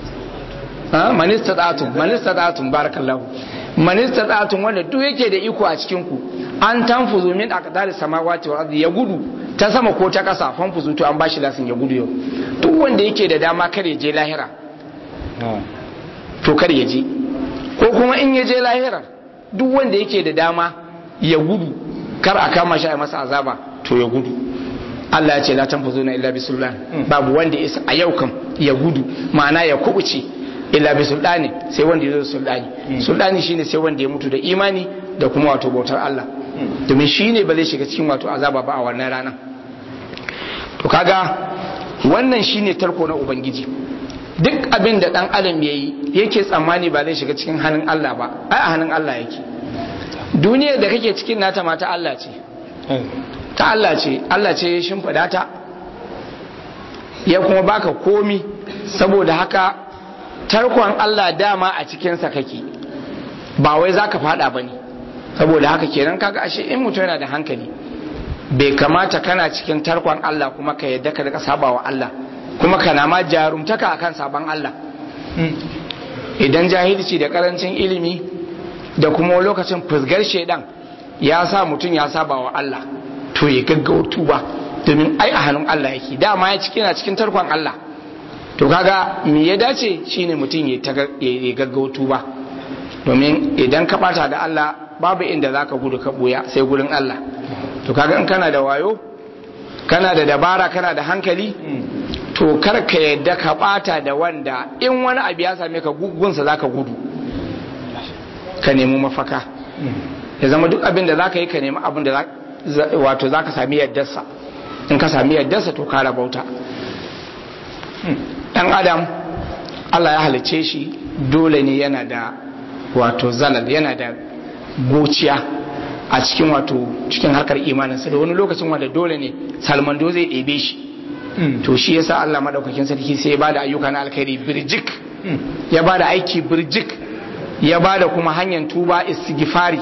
ha manista datun manista datun barakallahu manista datun wanda duk yake da iko a cikin ku an tanfuzu min aqdari samawati wal ardi ya gudu ta sama ko ta kasa fanfuzu to an bashi lasin ya gudu yau duk wanda yake da dama kar ya je lahira to kar ya je ko kuma in ya je lahira duk wanda yake da dama ya gudu kar a kama shi a masa azaba to ya gudu Allah ya ce la tanfuzuna illa bi sultan babu wanda isa a yau kam ya gudu ma'ana ya kubuce illa bi sultani sai wanda ya zo sultani sultani shine sai wanda ya mutu da imani da kuma wato bautar Allah domin shine ba zai shiga cikin wato azaba ba a wannan rana to kaga wannan shine tarko na ubangiji duk abin da dan adam yayi yake tsammani ba zai shiga cikin hannun Allah ba ai a hannun Allah yake duniyar da kake cikin nata ma ta Allah ce ta Allah ce Allah ce ya shimfida ta ya kuma baka komi saboda haka tarkon Allah dama a cikinsa kake ba wai za ka fada ba ne saboda haka kenan kaga ashe in mutum yana da hankali bai kamata kana cikin tarkon Allah kuma ka yadda ka rika saba wa Allah kuma kana ma jarumtaka akan saban Allah idan jahilci da karancin ilimi da kuma lokacin fusgar shaidan ya sa mutum ya saba wa Allah to ya gaggawa tuba domin ai a hannun Allah yake dama ya ciki na cikin tarkon Allah to kaga me ya dace shine mutum ya gaggawa tuba domin idan ka bata da Allah babu inda zaka gudu ka buya sai gurin Allah to kaga in kana da wayo kana da dabara kana da hankali to kar ka yadda ka bata da wanda in wani abu ya same ka gugunsa zaka gudu ka nemi mafaka ya zama duk abin da zaka yi ka nemi abin da wato zaka sami yaddarsa in ka sami yaddarsa to ka rabauta dan adam Allah ya halice shi dole ne yana da wato zalal yana da gociya a cikin wato cikin harkar imaninsa da wani lokacin wanda dole ne salmando zai ɗebe shi to shi yasa Allah madaukakin sarki sai ya bada ayyuka na alkhairi birjik ya bada aiki birjik ya bada kuma hanyar tuba istighfari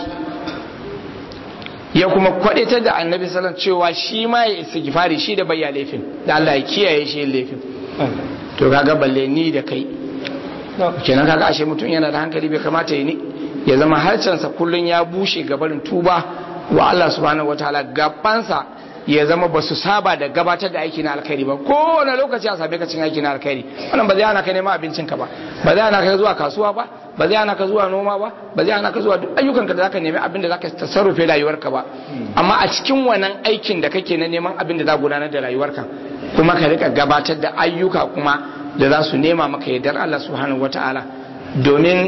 ya kuma kwadatar da annabi sallallahu cewa shi ma ya istighfari shi da bayya laifin da Allah ya kiyaye shi laifin to kaga balle ni da kai kenan kaga ashe mutum yana da hankali bai kamata ya ni ya zama harcensa kullun ya bushe gabarin tuba wa Allah subhanahu wataala gabansa ya zama ba su saba da gabatar da aiki na alkhairi ba kowane lokaci a same ka cin aiki na alkhairi wannan ba zai hana ka neman abincin ka ba ba zai hana ka zuwa kasuwa ba ba zai hana ka zuwa noma ba ba zai hana ka zuwa duk ayyukanka da zaka nemi abin da zaka tasarrufe rayuwarka ba amma a cikin wannan aikin da kake na neman abin da za gudanar da rayuwarka kuma ka rika gabatar da ayyuka kuma da za su nema maka yardar Allah subhanahu wataala domin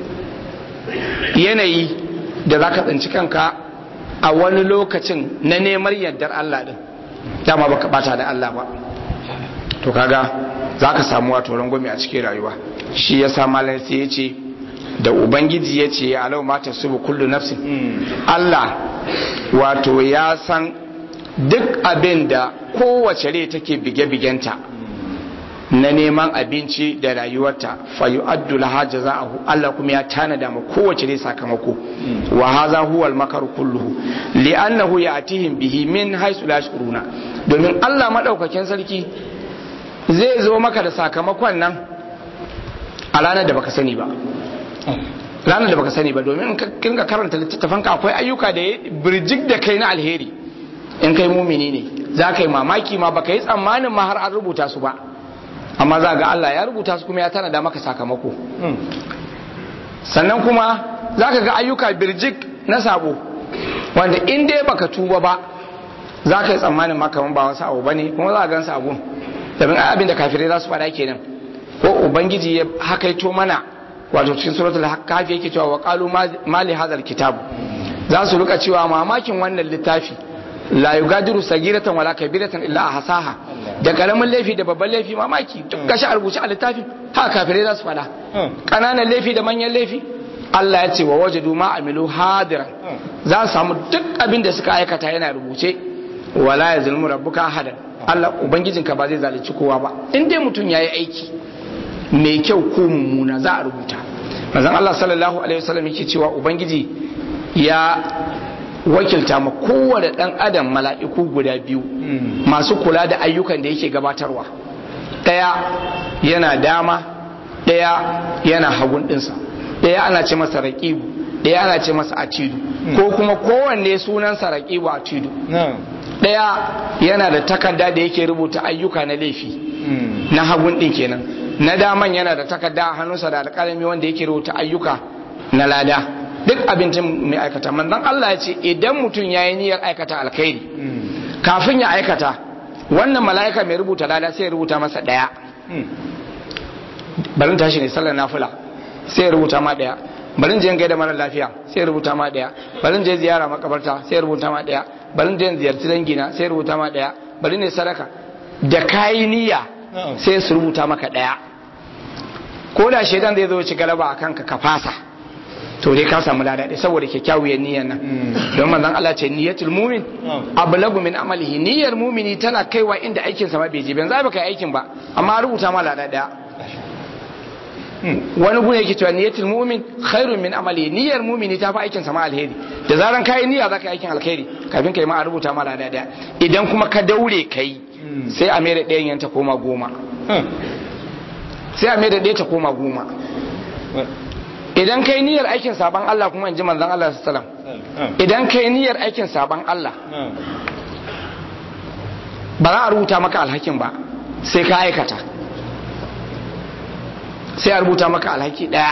yanayi da zaka tsinci kanka a wani lokacin na neman yardar Allah din dama baka bata da Allah ba to kaga za ka samu wato rangwame a cikin rayuwa shi ya sa malar sai ya ce da ubangiji ya ce alau mata su bu kullu nafsin Allah wato ya san duk abin da kowace rai take bige-bigenta na neman abinci da rayuwarta fayu addu laha jaza'ahu Allah kuma ya tanada ma kowace rai sakamako wa hadha huwa al-makar kulluhu li'annahu ya'tihim bihi min haythu la yashuruna domin Allah madaukakin sarki zai zo maka da sakamakon nan a ranar da baka sani ba ranar da baka sani ba domin in kinga karanta littattafanka akwai ayyuka da birjik da kai na alheri in kai mumini ne za ka yi mamaki ma baka yi tsammanin ma har an rubuta su ba amma za ga Allah ya rubuta su kuma ya tana da maka sakamako sannan kuma za ka ga ayyuka birjik na sabo wanda in dai baka tuba ba za ka yi tsammanin ma kamar ba wasu abu ba ne kuma za a gan sabon domin abin da kafirai za su faɗa kenan ko ubangiji ya hakaito mana wato cikin suratul kafi yake cewa wa qalu ma li hadha kitab za su rika cewa mamakin wannan littafi la yugadiru sagiratan wala kabiratan illa ahsaha da karamin laifi da babban laifi mamaki duk gashi a rubuce a littafin haka kafirai za su faɗa kananan laifi da manyan laifi Allah ya ce wa wajadu ma amilu hadiran za su samu duk abin da suka aikata yana rubuce wala yazlimu rabbuka ahadan Allah ubangijinka ba zai zalunci kowa ba in dai mutum yayi aiki mai kyau ko mummuna za a rubuta manzon Allah sallallahu alaihi wasallam yake cewa ubangiji ya wakilta ma kowane dan adam mala'iku guda biyu masu kula da ayyukan da yake gabatarwa daya yana dama daya yana hagun dinsa daya ana ce masa raqibu daya ana ce masa atidu ko kuma kowanne sunansa raqibu atidu daya yana da takarda da yake rubuta ayyuka na laifi na hagun din kenan na daman yana da takarda a hannunsa da alƙalami wanda yake rubuta ayyuka na lada duk abincin mai aikata manzon Allah ya ce idan mutum ya yi niyyar aikata alkhairi kafin ya aikata wannan mala'ika mai rubuta lada sai ya rubuta masa daya barin tashi ne sallar nafila sai ya rubuta ma daya barin je gaida mara lafiya sai ya rubuta ma daya barin je ziyara makabarta sai ya rubuta ma daya barin je ziyarci dangina sai ya rubuta ma daya bari ne sadaka da kayi niyya sai su rubuta maka daya ko da shaidan zai zo ci galaba a kanka ka fasa to dai ka samu lada dai saboda kyakkyawar niyyar nan don manzon Allah ce niyyatul mu'min ablagu min amalihi niyyar mu'mini tana kaiwa inda aikin sa ma bai je ban za ba kai aikin ba amma rubuta ma lada daya wani gune yake cewa niyyatul mu'min khairun min amalihi niyyar mu'mini ta fi aikin sa ma alheri da zaran kai niyya zaka aikin alheri kafin kai ma a rubuta ma lada daya idan kuma ka daure kai sai a mere ɗayan yanta koma goma sai a mere ɗaya ta koma goma idan kai niyyar aikin saban Allah kuma in ji manzon Allah sallam idan kai niyyar aikin saban Allah ba za a rubuta maka alhakin ba sai ka aikata sai a rubuta maka alhaki ɗaya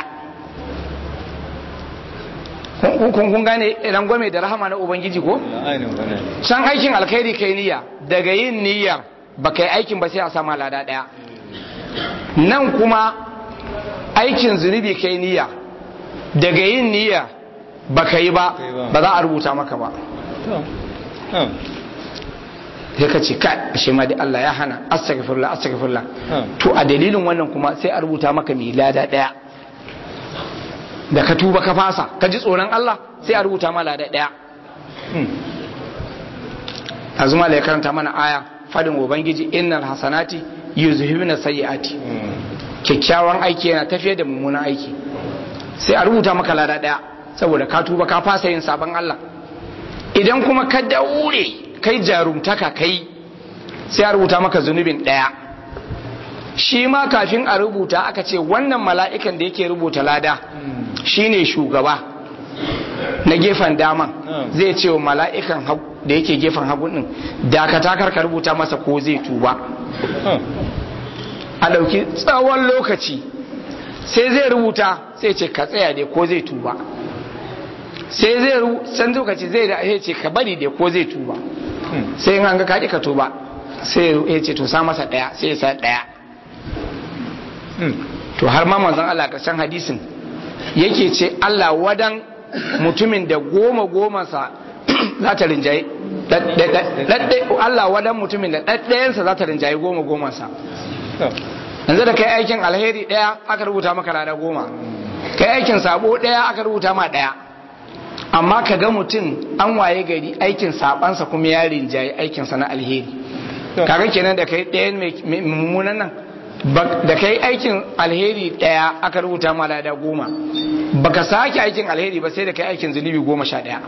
kun kun gane idan gwame da rahama na ubangiji ko can aikin alkhairi kai niyya daga yin niyyar ba kai aikin ba sai a sama lada daya nan kuma aikin zunubi kai niyya daga yin niyya ba ka yi ba ba za a rubuta maka ba sai ka ce kai ashe ma dai Allah ya hana astaghfirullah astaghfirullah to a dalilin wannan kuma sai a rubuta maka mai lada daya da ka tuba ka fasa ka ji tsoron Allah sai a rubuta ma lada daya azuma da ya karanta mana aya fadin ubangiji innal hasanati yuzhibuna sayyiati kyakkyawan aiki yana tafiye da mummunan aiki sai a rubuta maka lada daya saboda ka tuba ka fasa yin sabon Allah idan kuma ka daure kai jarumtaka kai sai a rubuta maka zunubin daya shi ma kafin a rubuta aka ce wannan mala'ikan da yake rubuta lada shine shugaba na gefen daman zai ce wa mala'ikan da yake gefen hagun din dakata karka rubuta masa ko zai tuba a ɗauki tsawon lokaci sai zai rubuta sai ce ka tsaya dai ko zai tuba sai zai san lokaci zai da ya ce ka bari dai ko zai tuba sai in an ga kaɗi ka tuba sai ya ce to sa masa ɗaya sai ya sa ɗaya to har ma manzon Allah ƙarshen hadisin yake ce Allah wadan mutumin da goma goma sa za ta rinjaye Allah wadan mutumin da ɗaɗɗayensa za ta rinjaye goma goma sa yanzu da kai aikin alheri ɗaya aka rubuta maka lada goma kai aikin sabo ɗaya aka rubuta ma ɗaya amma ka ga mutum an waye gari aikin sabansa kuma ya rinjaye aikinsa na alheri kaga kenan da kai ɗayan mai mummunan nan da kai aikin alheri ɗaya aka rubuta ma lada goma baka sake aikin alheri ba sai da kai aikin zunubi goma sha ɗaya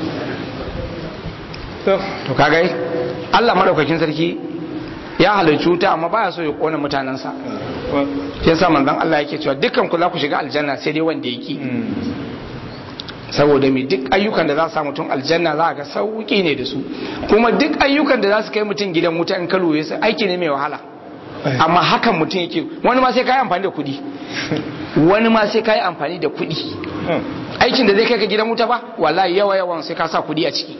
to kaga Allah madaukakin sarki ya halarci wuta amma baya so ya kona mutanensa yasa manzon Allah yake cewa dukkan ku za ku shiga aljanna sai dai wanda yake saboda mai duk ayyukan da za su sa mutum aljanna za ga sauki ne da su kuma duk ayyukan da za su kai mutum gidan wuta in kaluwe su aiki ne mai wahala amma hakan mutum yake wani ma sai ka yi amfani da kuɗi wani ma sai ka yi amfani da kuɗi aikin da zai kai ka gidan wuta ba wallahi yawa yawan sai ka sa kuɗi a ciki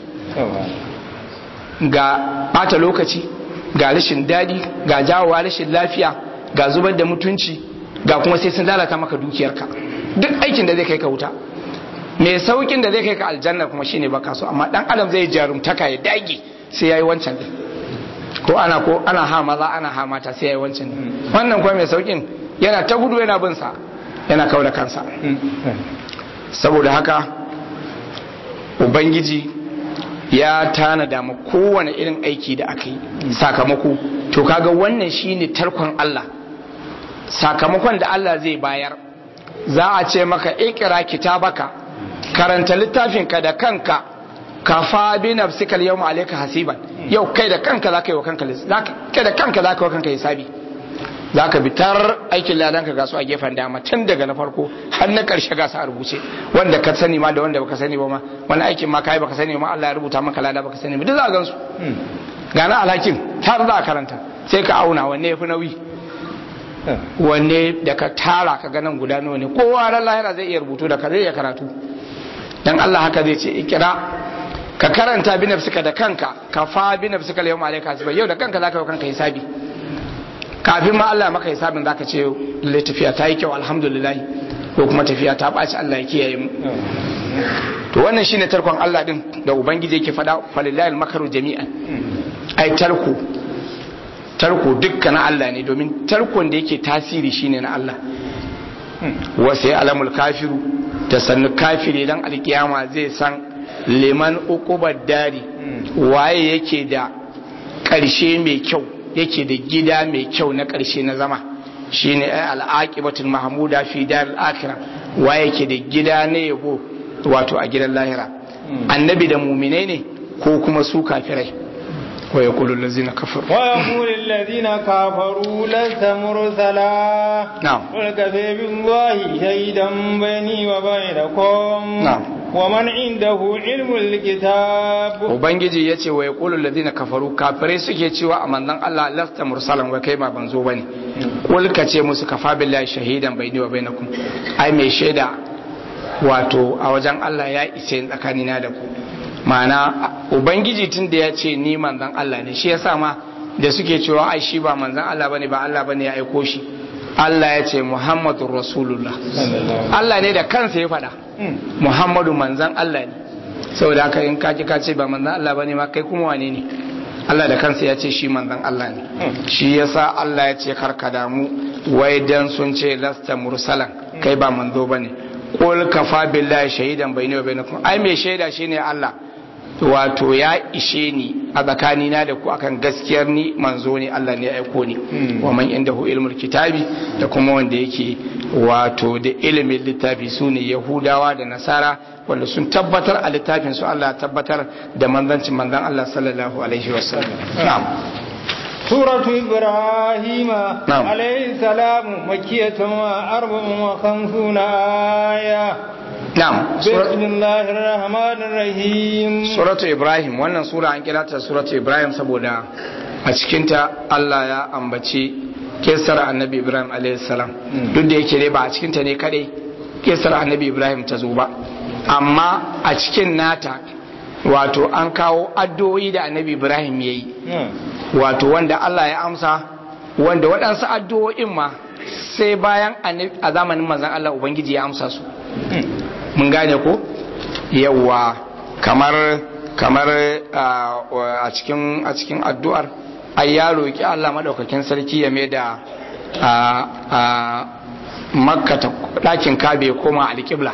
ga bata lokaci ga rashin daɗi ga jawowa rashin lafiya ga zubar da mutunci ga kuma sai sun lalata maka dukiyarka duk aikin da zai kai ka wuta mai saukin da zai kai ka aljanna kuma shine baka so amma dan adam zai jarumtaka ya dage sai yayi wancan din ko ana ko ana ha maza ana ha mata sai yayi wancan din wannan kuma mai saukin yana ta gudu yana bin sa yana kauda kansa saboda haka ubangiji ya tanada ma kowane irin aiki da aka yi sakamako to kaga wannan shine tarkon Allah sakamakon da Allah zai bayar za a ce maka ikira kitabaka karanta littafinka da kanka kafa bi nafsika yawma alayka hasiban yau kai da kanka zaka yi wa kanka kai da kanka zaka yi wa kanka hisabi zaka bitar aikin ladanka ga su a gefen dama tun daga na farko har na karshe ga su a rubuce wanda ka sani ma da wanda baka sani ba ma wani aikin ma kai baka sani ma Allah ya rubuta maka lada baka sani ba duk za gan su ga na alhakin har za a karanta sai ka auna wanne yafi nauyi wanne da ka tara ka ganin guda nawa ne kowa ran lahira zai iya rubutu da ka zai iya karatu dan Allah haka zai ce ikira ka karanta bi nafsika da kanka ka fa bi nafsika yau ma alayka hasiba yau da kanka zaka yi kanka hisabi kafin ma Allah maka hisabin zaka ce lalle tafiya ta yi kyau alhamdulillah ko kuma tafiya ta baci Allah ya kiyaye mu to wannan shine tarkon Allah din da ubangiji yake faɗa falillahi almakaru jami'an ai tarko tarko dukkan Allah ne domin tarkon da yake tasiri shine na Allah wasu ya alamul kafiru ta sannu kafiri dan alkiyama zai san liman ukubar dari waye yake da ƙarshe mai kyau yake da gida mai kyau na ƙarshe na zama shine ai al'aqibatul mahmuda fi dar al-akhirah waye yake da gida na yabo wato a gidan lahira annabi da muminai ne ko kuma su kafirai ويقول الذين كفروا ويقول الذين كفروا لست مرسلا نعم قل كفى بالله شهيدا بيني وبينكم نعم ومن عنده علم الكتاب ubangiji ya ce wa yaqulu alladhina kafaru kafirai suke cewa a manzon Allah lasta mursalan wa kai ba banzo bane kul ka ce musu kafa billahi shahidan baini wa bainakum ai mai shaida wato a wajen Allah ya isa tsakanina da ku ma'ana ubangiji tun da ya ce ni manzan Allah ne shi yasa ma da suke cewa ai shi ba manzan Allah bane ba Allah bane ya aiko shi Allah ya ce Muhammadur Rasulullah Allah ne da kansa ya faɗa Muhammadu manzan Allah ne saboda haka in kaji ka ce ba manzan Allah bane ma kai kuma wane ne Allah da kansa ya ce shi manzan Allah ne shi yasa Allah ya ce karka damu wai dan sun ce lasta mursalan kai ba manzo bane qul kafa billahi shahidan bayni wa bainakum ai mai shaida shine Allah wato ya ishe ni a tsakanina da ku akan gaskiyar ni manzo ne Allah ne ya aiko ni wa man indahu ilmul kitabi da kuma wanda yake wato da ilimin littafi su ne yahudawa da nasara wanda sun tabbatar a littafin su Allah tabbatar da manzancin manzan Allah sallallahu alaihi wasallam na'am سورة إبراهيم نعم. عليه السلام مكية وأربع وخمسون آية na'am بسم الله الرحمن الرحيم suratu ibrahim wannan sura an kira ta suratu ibrahim saboda a cikinta Allah ya ambaci kisar annabi ibrahim alaihissalam duk da yake dai ba a cikinta ne kadai kisar annabi ibrahim ta zo ba amma a cikin nata wato an kawo addu'o'i da annabi ibrahim ya yi wato wanda allah ya amsa wanda waɗansu addu'o'in ma sai bayan a zamanin manzan allah ubangiji ya amsa su mun gane ko yawwa kamar kamar a cikin a cikin addu'ar ai ya roki Allah madaukakin sarki ya mai da a makka ta dakin kabe koma alƙibla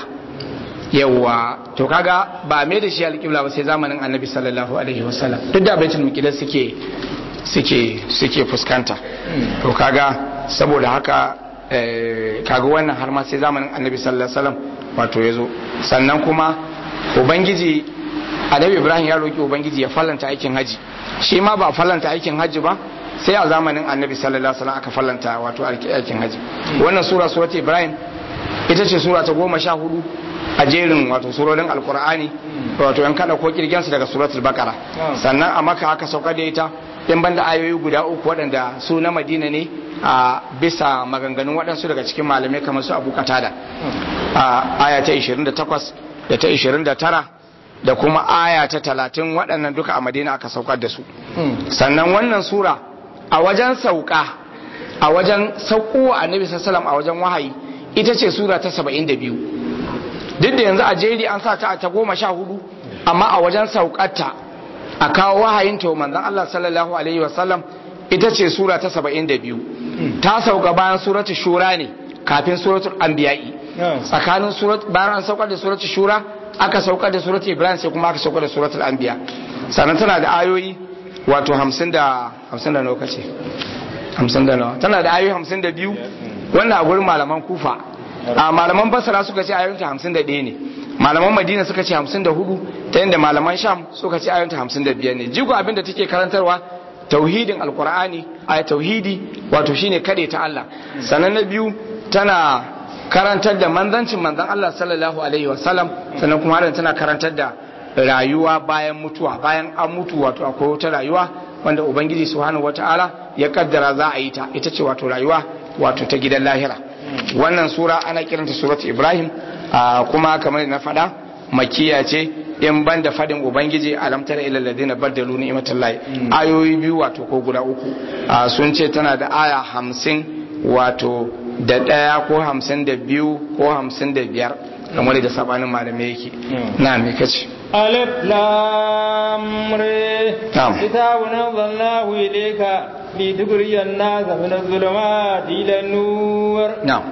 yawwa to kaga ba mai da shi alƙibla ba sai zamanin annabi sallallahu alaihi wasallam duk da baitul muqaddas suke suke suke fuskanta to kaga saboda haka kaga wannan har ma sai zamanin annabi sallallahu alaihi wasallam wato yazo sannan kuma ubangiji annabi ibrahim ya roki ubangiji ya fallanta aikin haji shi ma ba fallanta aikin haji ba sai a zamanin annabi sallallahu alaihi wasallam aka fallanta wato aikin haji wannan sura surat ibrahim ita ce sura ta goma sha hudu a jerin wato surorin alkur'ani wato yan kada ko kirgen su daga suratul baqara sannan a maka aka sauka da ita in banda ayoyi guda uku waɗanda su na madina ne a bisa maganganun waɗansu daga cikin malamai kamar su abu katada a aya ta 28 da ta 29 da kuma aya ta 30 waɗannan duka a madina aka saukar da su sannan wannan sura a wajen sauka a wajen sauko a nabi sallam a wajen wahayi ita ce sura ta 72 duk da yanzu a jeri an sa ta ta goma sha hudu amma a wajen saukarta a kawo wahayin ta manzon Allah sallallahu alaihi wasallam ita ce sura ta 72 ta sauka bayan suratul shura ne kafin suratul anbiya'i tsakanin surat bayan an saukar da suratul shura aka saukar da suratul ibrahim sai kuma aka saukar da suratul anbiya sannan tana da ayoyi wato 50 da 50 da nawa kace 50 da nawa tana da ayoyi 52 wannan a gurin malaman kufa a malaman basara suka ce ayoyinta 51 ne malaman madina suka ce 54 ta yadda malaman sham suka ce ayoyinta 55 ne jigo abin da take karantarwa tauhidin alkur'ani a tauhidi wato shine kade ta Allah sannan na biyu tana karantar da manzancin manzan Allah sallallahu alaihi wasallam sannan kuma har tana karantar da rayuwa bayan mutuwa bayan an mutu wato akwai wata rayuwa wanda ubangiji subhanahu wataala ya kaddara za a yi ta ita ce wato rayuwa wato ta gidan lahira wannan sura ana kiranta surat ibrahim kuma kamar na faɗa makiya ce in ban da faɗin ubangiji alam tara ila ladina baddalu ni'matallahi ayoyi biyu wato ko guda uku sun ce tana da aya hamsin wato da ɗaya ko hamsin da biyu ko hamsin da biyar kamar da sabanin malamai yake na me kace ألف لام ر كتاب أنزلناه إليك لتخرج الناس من الظلمات إلى النور نعم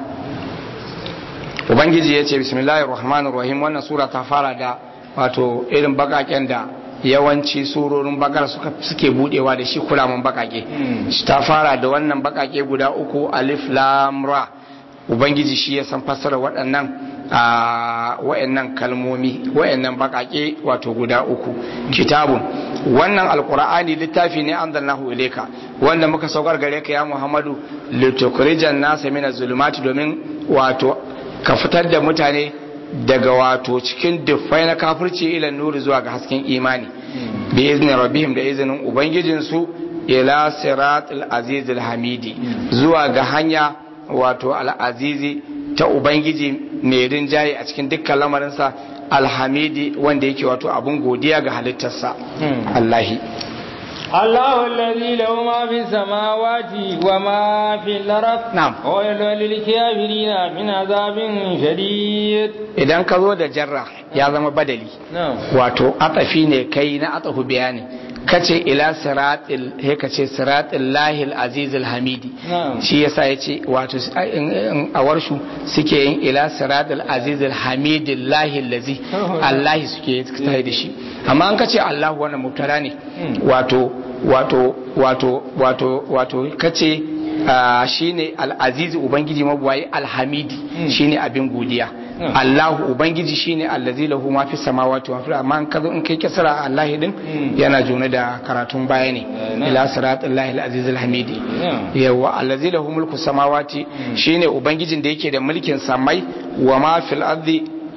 Ubangiji ya ce bismillahir rahmanir rahim wannan sura ta fara da wato irin bakaken da yawanci surorin bakar suke budewa da shi kulaman bakake ta fara da wannan bakake guda uku alif lam ra ubangiji shi ya san fassara waɗannan a wayannan kalmomi wayannan bakake wato guda uku kitabun wannan alqur'ani littafi ne anzalnahu ilayka wanda muka saukar gare ka ya muhammadu litukhrijan nasa min zulumati domin wato ka fitar da mutane daga wato cikin dufai na kafirci ila nuri zuwa ga hasken imani bi izni rabbihim da izinin ubangijinsu ila siratul azizul hamidi zuwa ga hanya wato al'azizi ta ubangiji mai rinjaye a cikin dukkan lamarinsa alhamidi wanda yake wato abun godiya ga halittarsa allahi الله الذي له ما في السماوات وما في الأرض نعم ويل للكافرين من عذاب شديد idan ka zo da jarra ya zama badali wato atafi ne kai na atahu bayani kace ila siratil he kace siratil lahil azizil hamidi shi yasa yace wato a warshu suke yin ila siratil azizil hamidil lahil lazi Allah suke tare da shi amma an kace Allah wannan mutara ne wato wato wato wato wato kace shine al-aziz ubangiji mabuwayi alhamidi shine abin godiya Allahu ubangiji shine allazi lahu ma fi samawati wa fil amma an kazo in kai kisra Allah din yana jone da karatun baya ne ila siratal lahi al-aziz al-hamidi yawa allazi lahu mulku samawati shine ubangijin da yake da mulkin samai wa ma fil ardi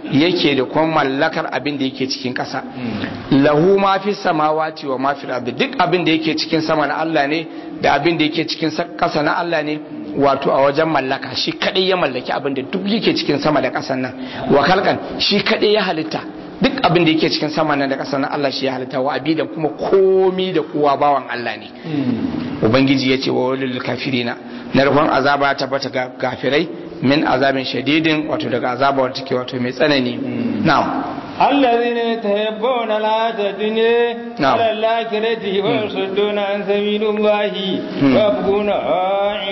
yake da kuma mallakar abin da yake cikin ƙasa lahu ma fi samawati wa ma fi ardi duk abin da yake cikin sama na Allah ne da abin da yake cikin ƙasa na Allah ne wato a wajen mallaka shi kadai ya mallaki abin da duk yake cikin sama da ƙasan nan wa kalkan shi kadai ya halitta duk abin da yake cikin sama nan da ƙasa nan Allah shi ya halitta wa abidan kuma komi da kowa bawan Allah ne ubangiji ya ce wa walil kafirina narkon azaba ya tabbata ga kafirai min azabin shadidin wato daga azaba wata take wato mai tsanani na'am الذين يتهبون الحياة الدنيا نعم. على الآخرة ويصدون عن سبيل الله ويبغونها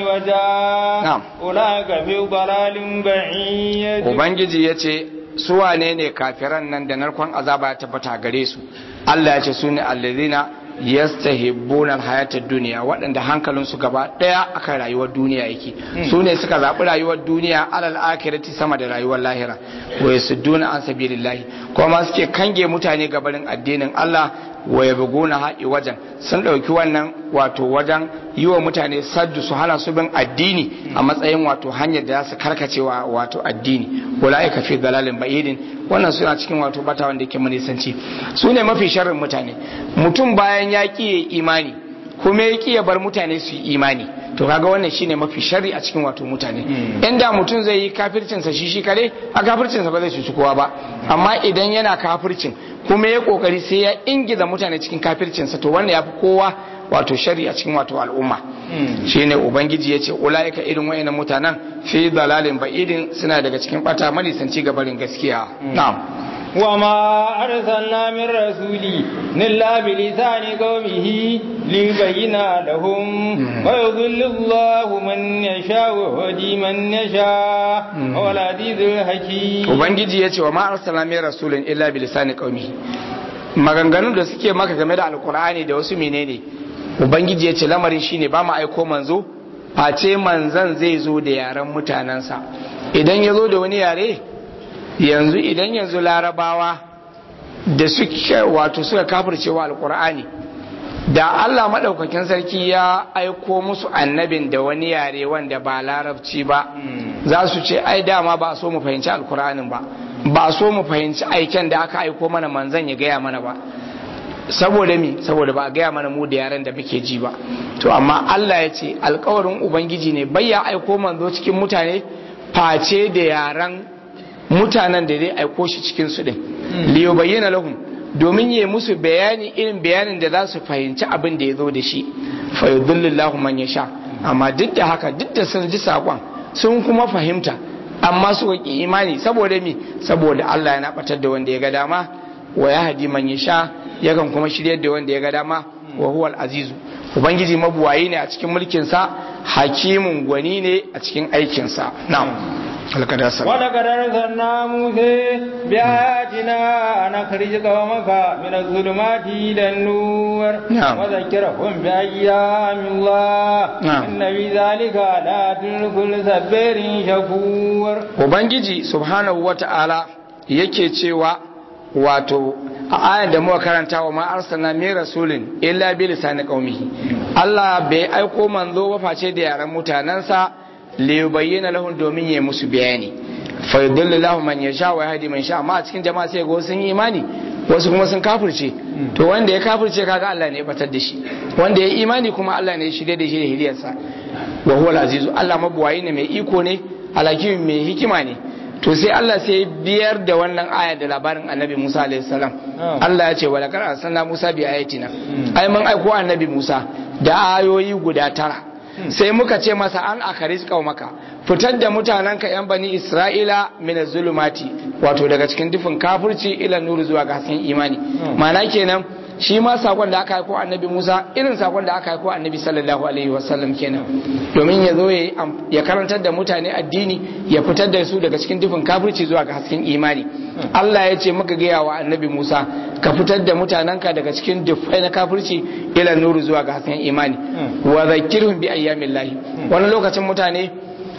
عوجا نعم. أولئك في ضلال بعيد ubangiji ya ce su wane ne kafiran nan da narkon azaba ya tabbata gare su Allah ya ce su ne allazina yastahibbuna alhayatad duniya waɗanda hankalinsu gaba ɗaya akan rayuwar duniya yake su ne suka zaɓi rayuwar duniya alal akhirati sama da rayuwar lahira wa yasudduna an sabilillahi kuma suke kange mutane gabarin addinin Allah wa yabghuna ha'i wajen sun ɗauki wannan wato wajen yi wa mutane saddu su hana su bin addini a matsayin wato hanyar da za su karkacewa wato addini ulaika fi dalalin ba'idin wannan suna cikin wato bata wanda yake manisanci su ne mafi sharrin mutane mutum bayan ya ƙi imani kuma ya ƙi ya bar mutane su yi imani to kaga wannan shine mafi sharri a cikin wato mutane inda mutum zai yi kafircinsa shi shi kare a kafircinsa ba zai cuci kowa ba amma idan yana kafircin kuma ya kokari sai ya ingiza mutane cikin kafircinsa to wannan ya fi kowa wato shari a cikin wato al'umma shine ubangiji ya ce ula'ika irin wayannan mutanen fi dalalin ba'idin suna daga cikin bata malisanci gabarin gaskiya na'am وما أرسلنا من رسول إلا بلسان قومه ليبين لهم ويضل الله من يشاء ويهدي من يشاء هو العزيز الحكيم ubangiji ya ce wa ma arsalna min rasulin illa bi lisani qaumihi maganganun da suke maka game da alkur'ani da wasu menene ubangiji ya ce lamarin shine ba mu aiko manzo face manzan zai zo da yaren mutanensa idan ya zo da wani yare yanzu idan yanzu larabawa da suke wato suka kafircewa alkur'ani da Allah maɗaukakin sarki ya aiko musu annabin da wani yare wanda ba larabci ba za su ce ai dama ba a so mu fahimci alkur'anin ba ba a so mu fahimci aiken da aka aiko mana manzan ya gaya mana ba saboda mi saboda ba a gaya mana mu da yaren da muke ji ba to amma Allah ya ce alkawarin ubangiji ne bai ya aiko manzo cikin mutane face da yaren mutanen da zai aiko shi cikin su din liyo bayyana lahum domin yi musu bayani irin bayanin da za su fahimci abin da ya zo da shi fa yudhillillahu man yasha amma duk da haka duk da sun ji sakon sun kuma fahimta amma su ki imani saboda mi saboda Allah yana batar da wanda ya ga dama wa yahdi man yasha yakan kuma shiryar da wanda ya ga dama wa huwal azizu ubangiji mabuwayi ne a cikin mulkin sa hakimun gwani ne a cikin aikin sa na'am alkada ولقد أرسلنا موسى بآياتنا أن أخرج قومك من الظلمات إلى النور نعم. وذكرهم بأيام الله نعم. إن في ذلك لآيات لكل صبر شكور ubangiji subhanahu wata'ala yake cewa wato a ayar da muka karanta wa ma arsalna min rasulin illa bi lisani qaumihi Allah bai aiko manzo ba face da yaran mutanansa li yubayyana lahum domin ya musu bayani fa yudillu lahum man yasha wa yahdi man sha amma a cikin jama'a sai go sun yi imani wasu kuma sun kafirce to wanda ya kafirce kaga Allah ne ya batar da shi wanda ya imani kuma Allah ne ya shirye da shi da hiliyarsa wa huwa al-azizu Allah mabuwayi ne mai iko ne alakimin mai hikima ne to sai Allah sai ya biyar da wannan aya da labarin annabi Musa alaihi salam Allah ya ce wa laqad arsalna Musa bi ayatina ai mun aiko annabi Musa da ayoyi guda tara sai muka ce masa an akaris maka fitar da mutanenka yan bani Isra'ila min zulumati wato daga cikin dufin kafirci ila nuru zuwa ga hasken imani ma'ana kenan shi ma sakon da aka haiko annabi Musa irin sakon da aka haiko annabi sallallahu alaihi wasallam kenan domin ya zo ya karantar da mutane addini ya fitar da su daga cikin dufin kafirci zuwa ga hasken imani Allah ya ce muka gaya wa annabi Musa ka fitar da mutanenka daga cikin dufai na kafirci ila nuru zuwa ga hasken imani wa zakirhum bi ayyamillahi wani lokacin mutane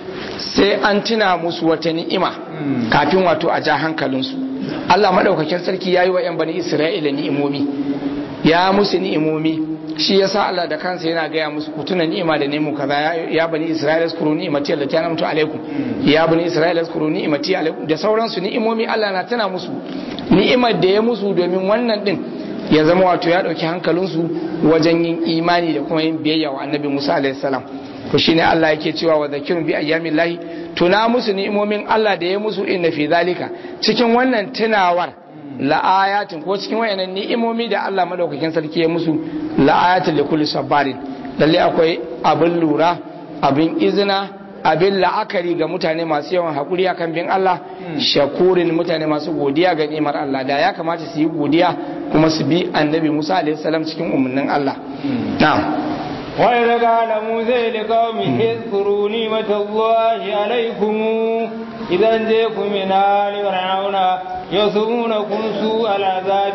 sai an tuna musu wata ni'ima kafin wato a ja hankalinsu Allah madaukakin sarki ya yi wa 'yan bani Isra'ila ni'imomi ya musu ni'imomi shi yasa Allah da kansa yana gaya musu ku tuna ni'ima da nemu kaza ya bani Isra'ila zkuru ni'imati allati an'amtu alaikum ya bani Isra'ila zkuru ni'imati alaikum da sauransu ni'imomi Allah na tana musu ni'imar da ya musu domin wannan din ya zama wato ya dauki hankalinsu wajen yin imani da kuma yin biyayya wa annabi Musa alaihi salam ko shine Allah yake cewa wa zakirun bi ayyamin lahi tuna musu ni'imomin Allah da ya musu inna fi zalika cikin wannan tunawar la'ayatin ko cikin wayannan ni'imomi da Allah madaukakin sarki ya musu la'ayatin li kulli sabarin lalle akwai abin lura abin izina abin la'akari ga mutane masu yawan hakuri akan bin Allah shakurin mutane masu godiya ga ni'imar Allah da ya kamata su yi godiya kuma su bi annabi Musa alaihi salam cikin umarnin Allah na'am وإذا قال موسى لقومه اذكروا نعمة الله عليكم إذا أنجيكم من آل فرعون يصومونكم سوء العذاب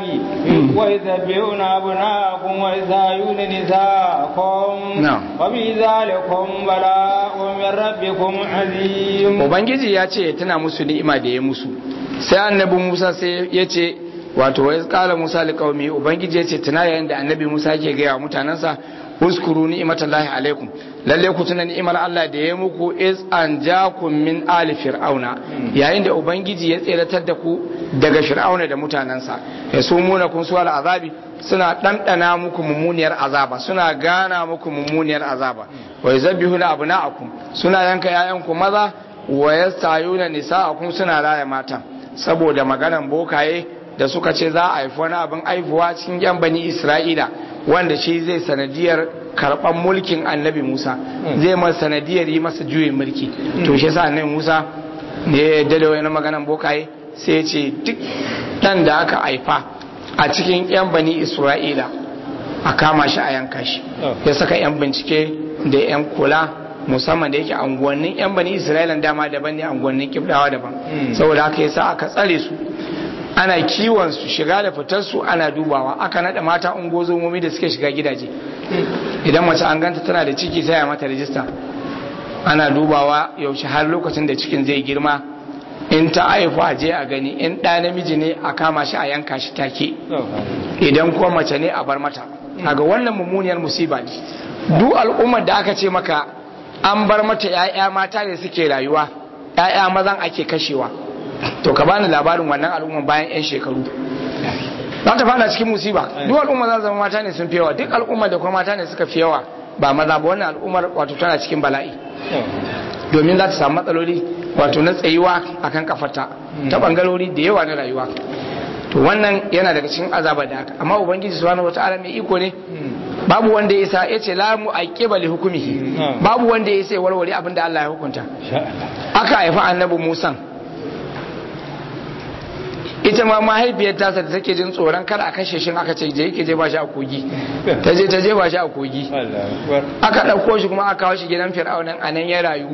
ويذبحون أبناءكم ويستحيون نساءكم نعم. وفي ذلكم بلاء من ربكم عظيم ubangiji ya ce tana musu ni'ima da ya musu sai annabi musa sai ya ce wato wai kala musa liqaumi ubangiji ya ce tana yayin da annabi musa yake gaya wa mutanansa uskuru ni'matallahi alaikum lalle ku tuna ni'imar Allah da ya muku is an jakum min ali fir'auna yayin da ubangiji ya tseratar da ku daga fir'auna da mutanansa ya sumuna kun suwal azabi suna ɗanɗana muku mummuniyar azaba suna gana muku mummuniyar azaba wa yuzabbihuna abna'akum suna yanka yayanku maza wa yastayuna nisa'akum suna raya mata saboda maganan bokaye da suka ce za a haifi wani abin aifuwa cikin yan bani isra'ila wanda shi zai sanadiyar karɓar mulkin annabi musa zai masa sanadiyar yi masa juyin mulki to shi yasa annabi musa ne ya yarda da wani maganan bokaye sai ya ce duk ɗan da aka haifa a cikin yan bani isra'ila a kama shi a yanka shi ya saka yan bincike da yan kula musamman da yake anguwannin yan bani isra'ila dama daban ne anguwannin kibdawa daban saboda haka yasa aka tsare su ana kiwon su shiga da fitar su ana dubawa aka nada mata ungozomomi da suke shiga gidaje idan mace an ganta tana da ciki sai a mata rajista ana dubawa yaushe har lokacin da cikin zai girma in ta haifu a je a gani in ɗa namiji ne a kama shi a yanka shi take idan kuma mace ne a bar mata kaga wannan mummuniyar musiba ne duk al'ummar da aka ce maka an bar mata 'ya'ya mata ne suke rayuwa 'ya'ya mazan ake kashewa to ka bani labarin wannan al'umma bayan 'yan shekaru za ta fada cikin musiba duk al'umma za zama mata ne sun fi yawa duk al'umma da kuma mata ne suka fi yawa ba maza ba wannan al'ummar wato tana cikin bala'i domin za ta samu matsaloli wato na tsayuwa akan kafarta ta bangarori da yawa na rayuwa to wannan yana daga cikin azaba da haka amma ubangiji subhanahu wataala mai iko ne babu wanda ya isa ya ce la mu aqiba li hukumihi babu wanda ya isa warware abin da Allah ya hukunta aka haifa annabi Musa ita ma mahaifiyar tasa da take jin tsoron kar a kashe shi aka ce je yake je ba shi a kogi ta je ta je ba shi a kogi aka ɗauko shi kuma aka kawo shi gidan fir'aunan a nan ya rayu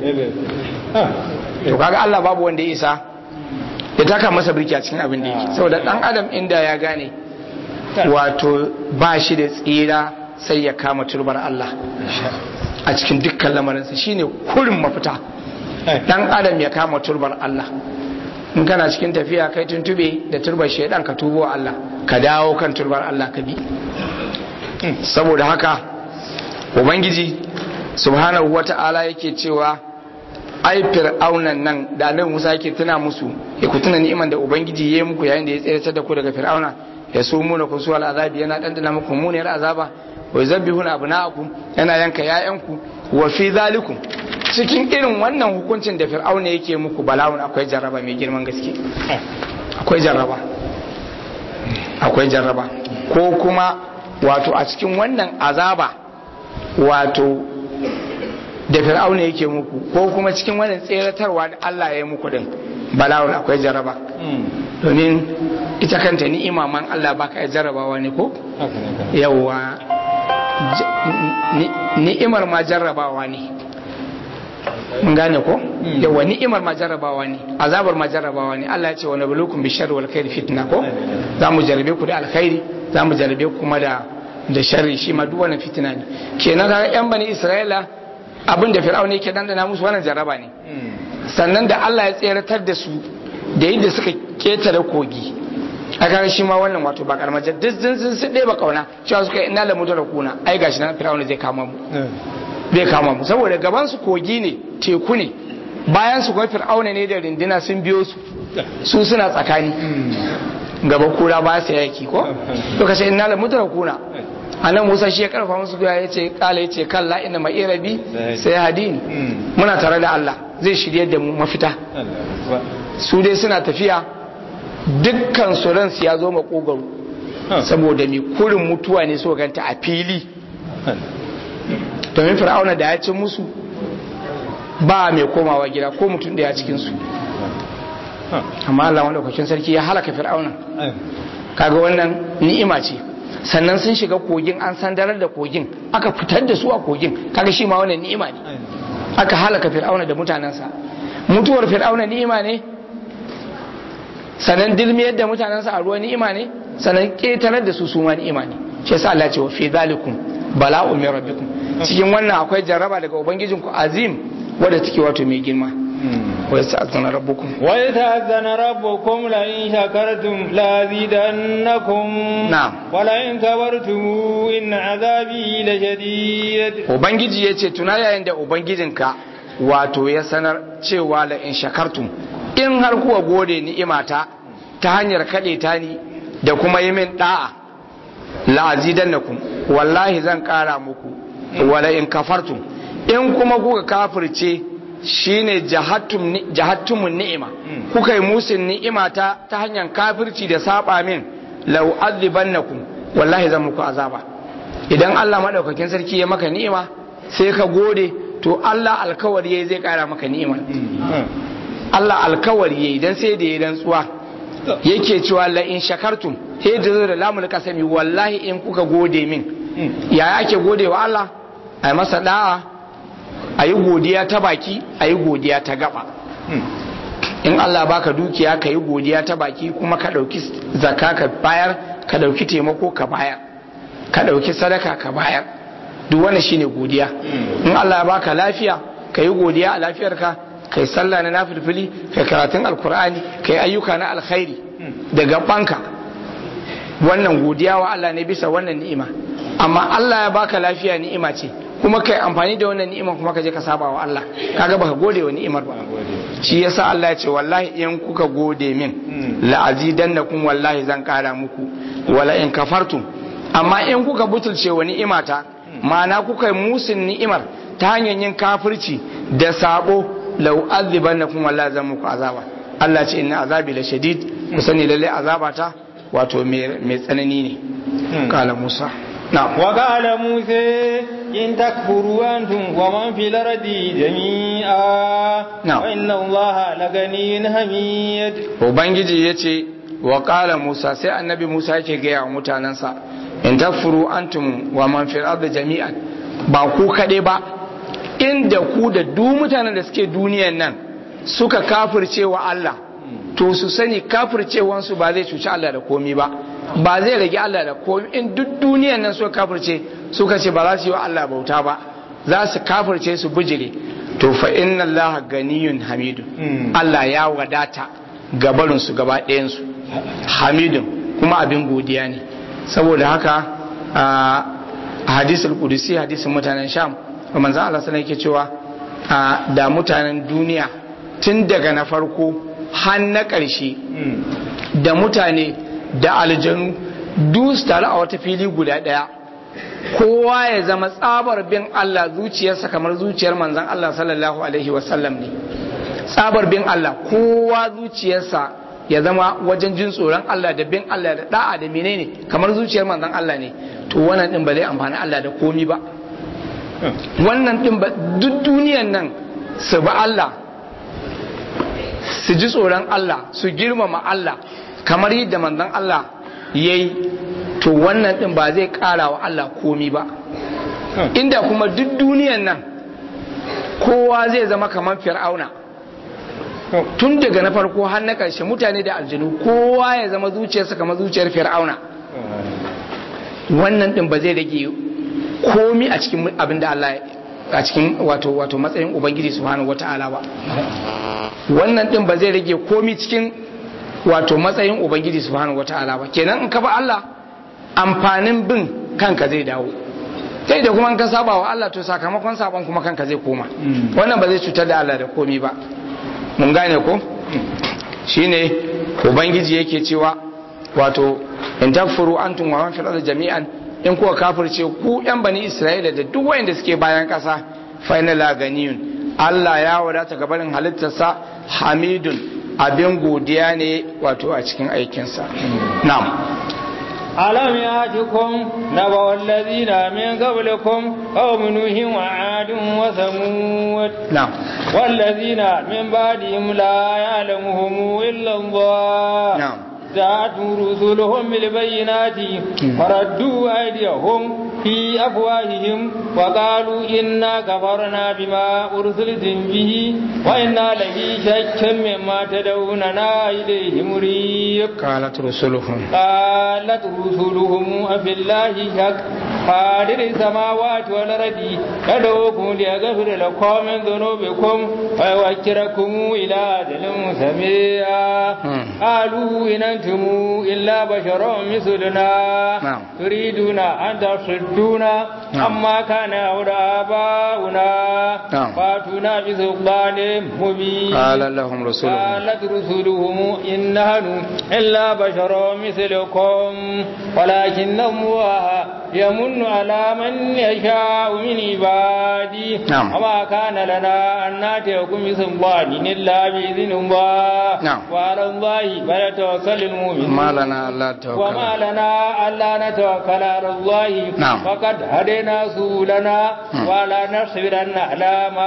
to kaga Allah babu wanda ya isa ya taka masa birki a cikin abin da yake saboda dan adam inda ya gane wato ba shi da tsira sai ya kama turbar Allah a cikin dukkan lamarinsa shine kurin mafita dan adam ya kama turbar Allah in kana cikin tafiya kai tuntube da turbar shaidan ka tubo Allah ka dawo kan turbar Allah ka bi saboda haka ubangiji subhanahu wata'ala yake cewa ai fir'aunan nan da annabi Musa yake tuna musu ya ku tuna ni'iman da ubangiji ya yi muku yayin da ya tsere da ku daga fir'auna ya so mu na kusu azabi yana dandana muku muniyar azaba wa yuzabbihuna abna'akum yana yanka ya'yanku wa fi zalikum cikin irin wannan hukuncin da fir'auna yake muku bala'un akwai jarraba mai girman gaske akwai jarraba akwai jarraba ko kuma wato a cikin wannan azaba wato da fir'auna yake muku ko kuma cikin wannan tseratarwa da Allah ya yi muku din bala'un akwai jarraba domin ita kanta ni'ima man Allah baka ya jarrabawa ne ko yawa ni'imar ma jarrabawa ne mun gane ko yawa ni'imar ma jarrabawa ne azabar ma jarrabawa ne Allah ya ce wa nabluukum bi sharri wal khairi fitna ko za mu jarrabe ku da alkhairi za mu jarrabe ku kuma da da sharri shi ma duk wannan fitina ne kenan ga yan bani Isra'ila abin da Fir'auna yake dandana musu wannan jarraba ne sannan da Allah ya tseratar da su da yadda suka ketare kogi a kan shi ma wannan wato ba karamar duk sun sun sun ɗaya ba kauna cewa suka yi ina da mutu da kuna ai gashi nan fir'auna zai kama mu zai kama mu saboda gaban su kogi ne teku ne bayan su kuma fir'auna ne da rindina sun biyo su su suna tsakani gaba kura ba su yaki ko to kace ina da mutu da kuna anan Musa shi ya karfa musu ya ce kala ya ce kalla inna ma irabi sai hadin muna tare da Allah zai shirye da mu mafita su dai suna tafiya dukkan su ransu ya zo makogaro saboda mai kurin mutuwa ne so ganta a fili domin fir'auna da ya ci musu ba mai komawa gida ko mutum daya cikin su amma Allah wanda kwakin sarki ya halaka fir'auna kaga wannan ni'ima ce sannan sun shiga kogin an sandarar da kogin aka fitar da su a kogin kaga shi ma wannan ni'ima ne aka halaka fir'auna da mutanensa mutuwar fir'auna ni'ima ne sannan dilmiyar da mutanensa a ruwa ni'ima ne sannan ƙetarar da su suma ni'ima ne shi yasa Allah ce wa fi zalikum bala'u min rabbikum cikin wannan akwai jarraba daga ubangijinku azim wadda take wato mai girma wa yasta'zana rabbukum wa yata'azzana rabbukum la in shakartum la zidannakum na'am wa la in kabartum in azabi la shadid ubangiji yace tuna yayin da ubangijinka wato ya sanar cewa la in shakartum in har kuwa gode ni'imata ta hanyar kaɗe ta ni da kuma yi min ɗa'a la'azidannakum wallahi zan ƙara muku wala in kafartum in kuma kuka kafirce shine jahattumun ni'ima kuka yi musun ni'imata ta hanyar kafirci da saba min lau azibannakum wallahi zan muku azaba idan Allah madaukakin sarki ya maka ni'ima sai ka gode to Allah alkawari yayi zai ƙara maka ni'ima Allah alkawari yayi dan sai da ya rantsuwa yake cewa la in shakartum he da da lamul kasami wallahi in kuka gode min ya ake gode wa Allah ai masa da'a ayi godiya ta baki ayi godiya ta gaba in Allah baka dukiya ka yi godiya ta baki kuma ka dauki zakka ka bayar ka dauki taimako ka bayar ka dauki sadaka ka bayar duk wannan shine godiya in Allah ya baka lafiya ka yi godiya a lafiyarka kai sallah na nafilfili kai karatun alkur'ani kai ayyuka na alkhairi da gabanka wannan godiya wa Allah ne bisa wannan ni'ima amma Allah ya baka lafiya ni'ima ce kuma kai amfani da wannan ni'ima kuma ka je ka saba wa Allah kaga baka gode wa ni'imar ba shi yasa Allah ya ce wallahi in kuka gode min la azidannakum wallahi zan kara muku wala in kafartum amma in kuka butulce wa ni'imata ma'ana kuka yi musun ni'imar ta hanyar yin kafirci da sabo lau azibannakum wallahi zan muku azaba Allah ce inna azabi la shadid ku sani lalle azabata wato mai tsanani ne kala Musa na'am wa qala Musa in takfuru antum wa man fil ardi jami'a Na'am. wa inna Allaha laganiyyun hamid ubangiji yace wa qala Musa sai annabi Musa yake ga yawa mutanansa in takfuru antum wa man fil ardi jami'an ba ku kade ba inda ku da duk mutanen da suke duniyan nan suka kafirce wa Allah to su sani kafircewansu ba zai cuci Allah da komi ba ba zai rage Allah da komi in duk duniyan nan suka kafirce suka ce ba za su yi wa Allah bauta ba za su kafirce su bijire to fa inna Allah ganiyun hamidun Allah ya wadata gabarin su gaba ɗayan su hamidun kuma abin godiya ne saboda haka a hadisul qudusi hadisin mutanen sham manzo Allah sana yake cewa a da mutanen duniya tun daga na farko har na ƙarshe da mutane da aljanu duk su taru a wata fili guda ɗaya kowa ya zama tsabar bin Allah zuciyarsa kamar zuciyar manzon Allah sallallahu alaihi wasallam ne tsabar bin Allah kowa zuciyarsa ya zama wajen jin tsoron Allah da bin Allah da da'a da menene kamar zuciyar manzon Allah ne to wannan din ba zai amfani Allah da komi ba wannan din ba duk duniyan nan su ba Allah su ji tsoron Allah su girmama Allah kamar yadda manzon Allah ya yi to wannan din ba zai kara wa Allah komi ba inda kuma duk duniyan nan kowa zai zama kamar fir'auna tun daga na farko har na ƙarshe mutane da aljanu kowa ya zama zuciyarsa kamar zuciyar fir'auna wannan din ba zai rage komi a cikin abin da Allah a cikin wato wato matsayin ubangiji subhanahu wata'ala ba wannan din ba zai rage komi cikin wato matsayin ubangiji subhanahu wataala ba kenan in ka ba Allah amfanin bin kanka zai dawo kai da kuma in ka saba wa Allah to sakamakon saban kuma kanka zai koma wannan ba zai cutar da Allah da komi ba mun gane ko shine ubangiji yake cewa wato in takfuru antum wa man fil ardi jami'an in kuwa kafirce ku yan bani Isra'ila da duk wayanda suke bayan kasa fa inna la ganiyun Allah ya wadata gabanin halittarsa hamidun abin godiya ne wato a cikin aikinsa na'am ألم يأتكم نبأ الذين من قبلكم قوم نوح وعاد وثمود نعم والذين من بعدهم لا يعلمهم إلا الله نعم جاءتهم رسلهم بالبينات فردوا أيديهم في أفواههم وقالوا إنا كفرنا بما أرسلتم به وإنا لفي شك مما تدعوننا إليه مريب قالت رسلهم قالت رسلهم أفي الله شك قادر السماوات والأرض يدعوكم ليغفر لكم من ذنوبكم ويوكركم إلى أجل مسمى قالوا إن أنتم إلا بشر مثلنا نعم. تريدون أن تصدونا نعم. عما كان يعبد آباؤنا نعم. فاتونا بسلطان مبين قال لهم رسلهم قالت رسلهم إن نحن إلا بشر مثلكم ولكن الله يمن على من يشاء من عباده نعم. وما كان لنا أن نأتيكم بسلطان إلا بإذن الله نعم. وعلى الله فليتوكل المؤمنون ما لنا ألا وما توكل لنا ألا نتوكل على الله نعم. فقد هدينا سبلنا مم. ولا نصبرن على ما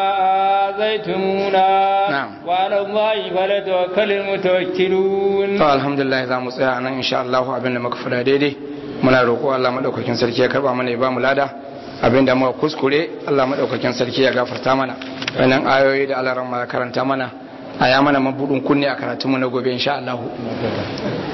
آذيتمونا نعم. وعلى الله فليتوكل المتوكلون to alhamdulillah za mu tsaya nan insha Allah abin da muka fada daidai muna roƙo Allah madaukakin sarki ya karba mana ya ba mu lada abin da muka kuskure Allah madaukakin sarki ya gafarta mana wannan ayoyi da Allah ran karanta mana a ya mana mabudin kunne a karatunmu na gobe insha Allah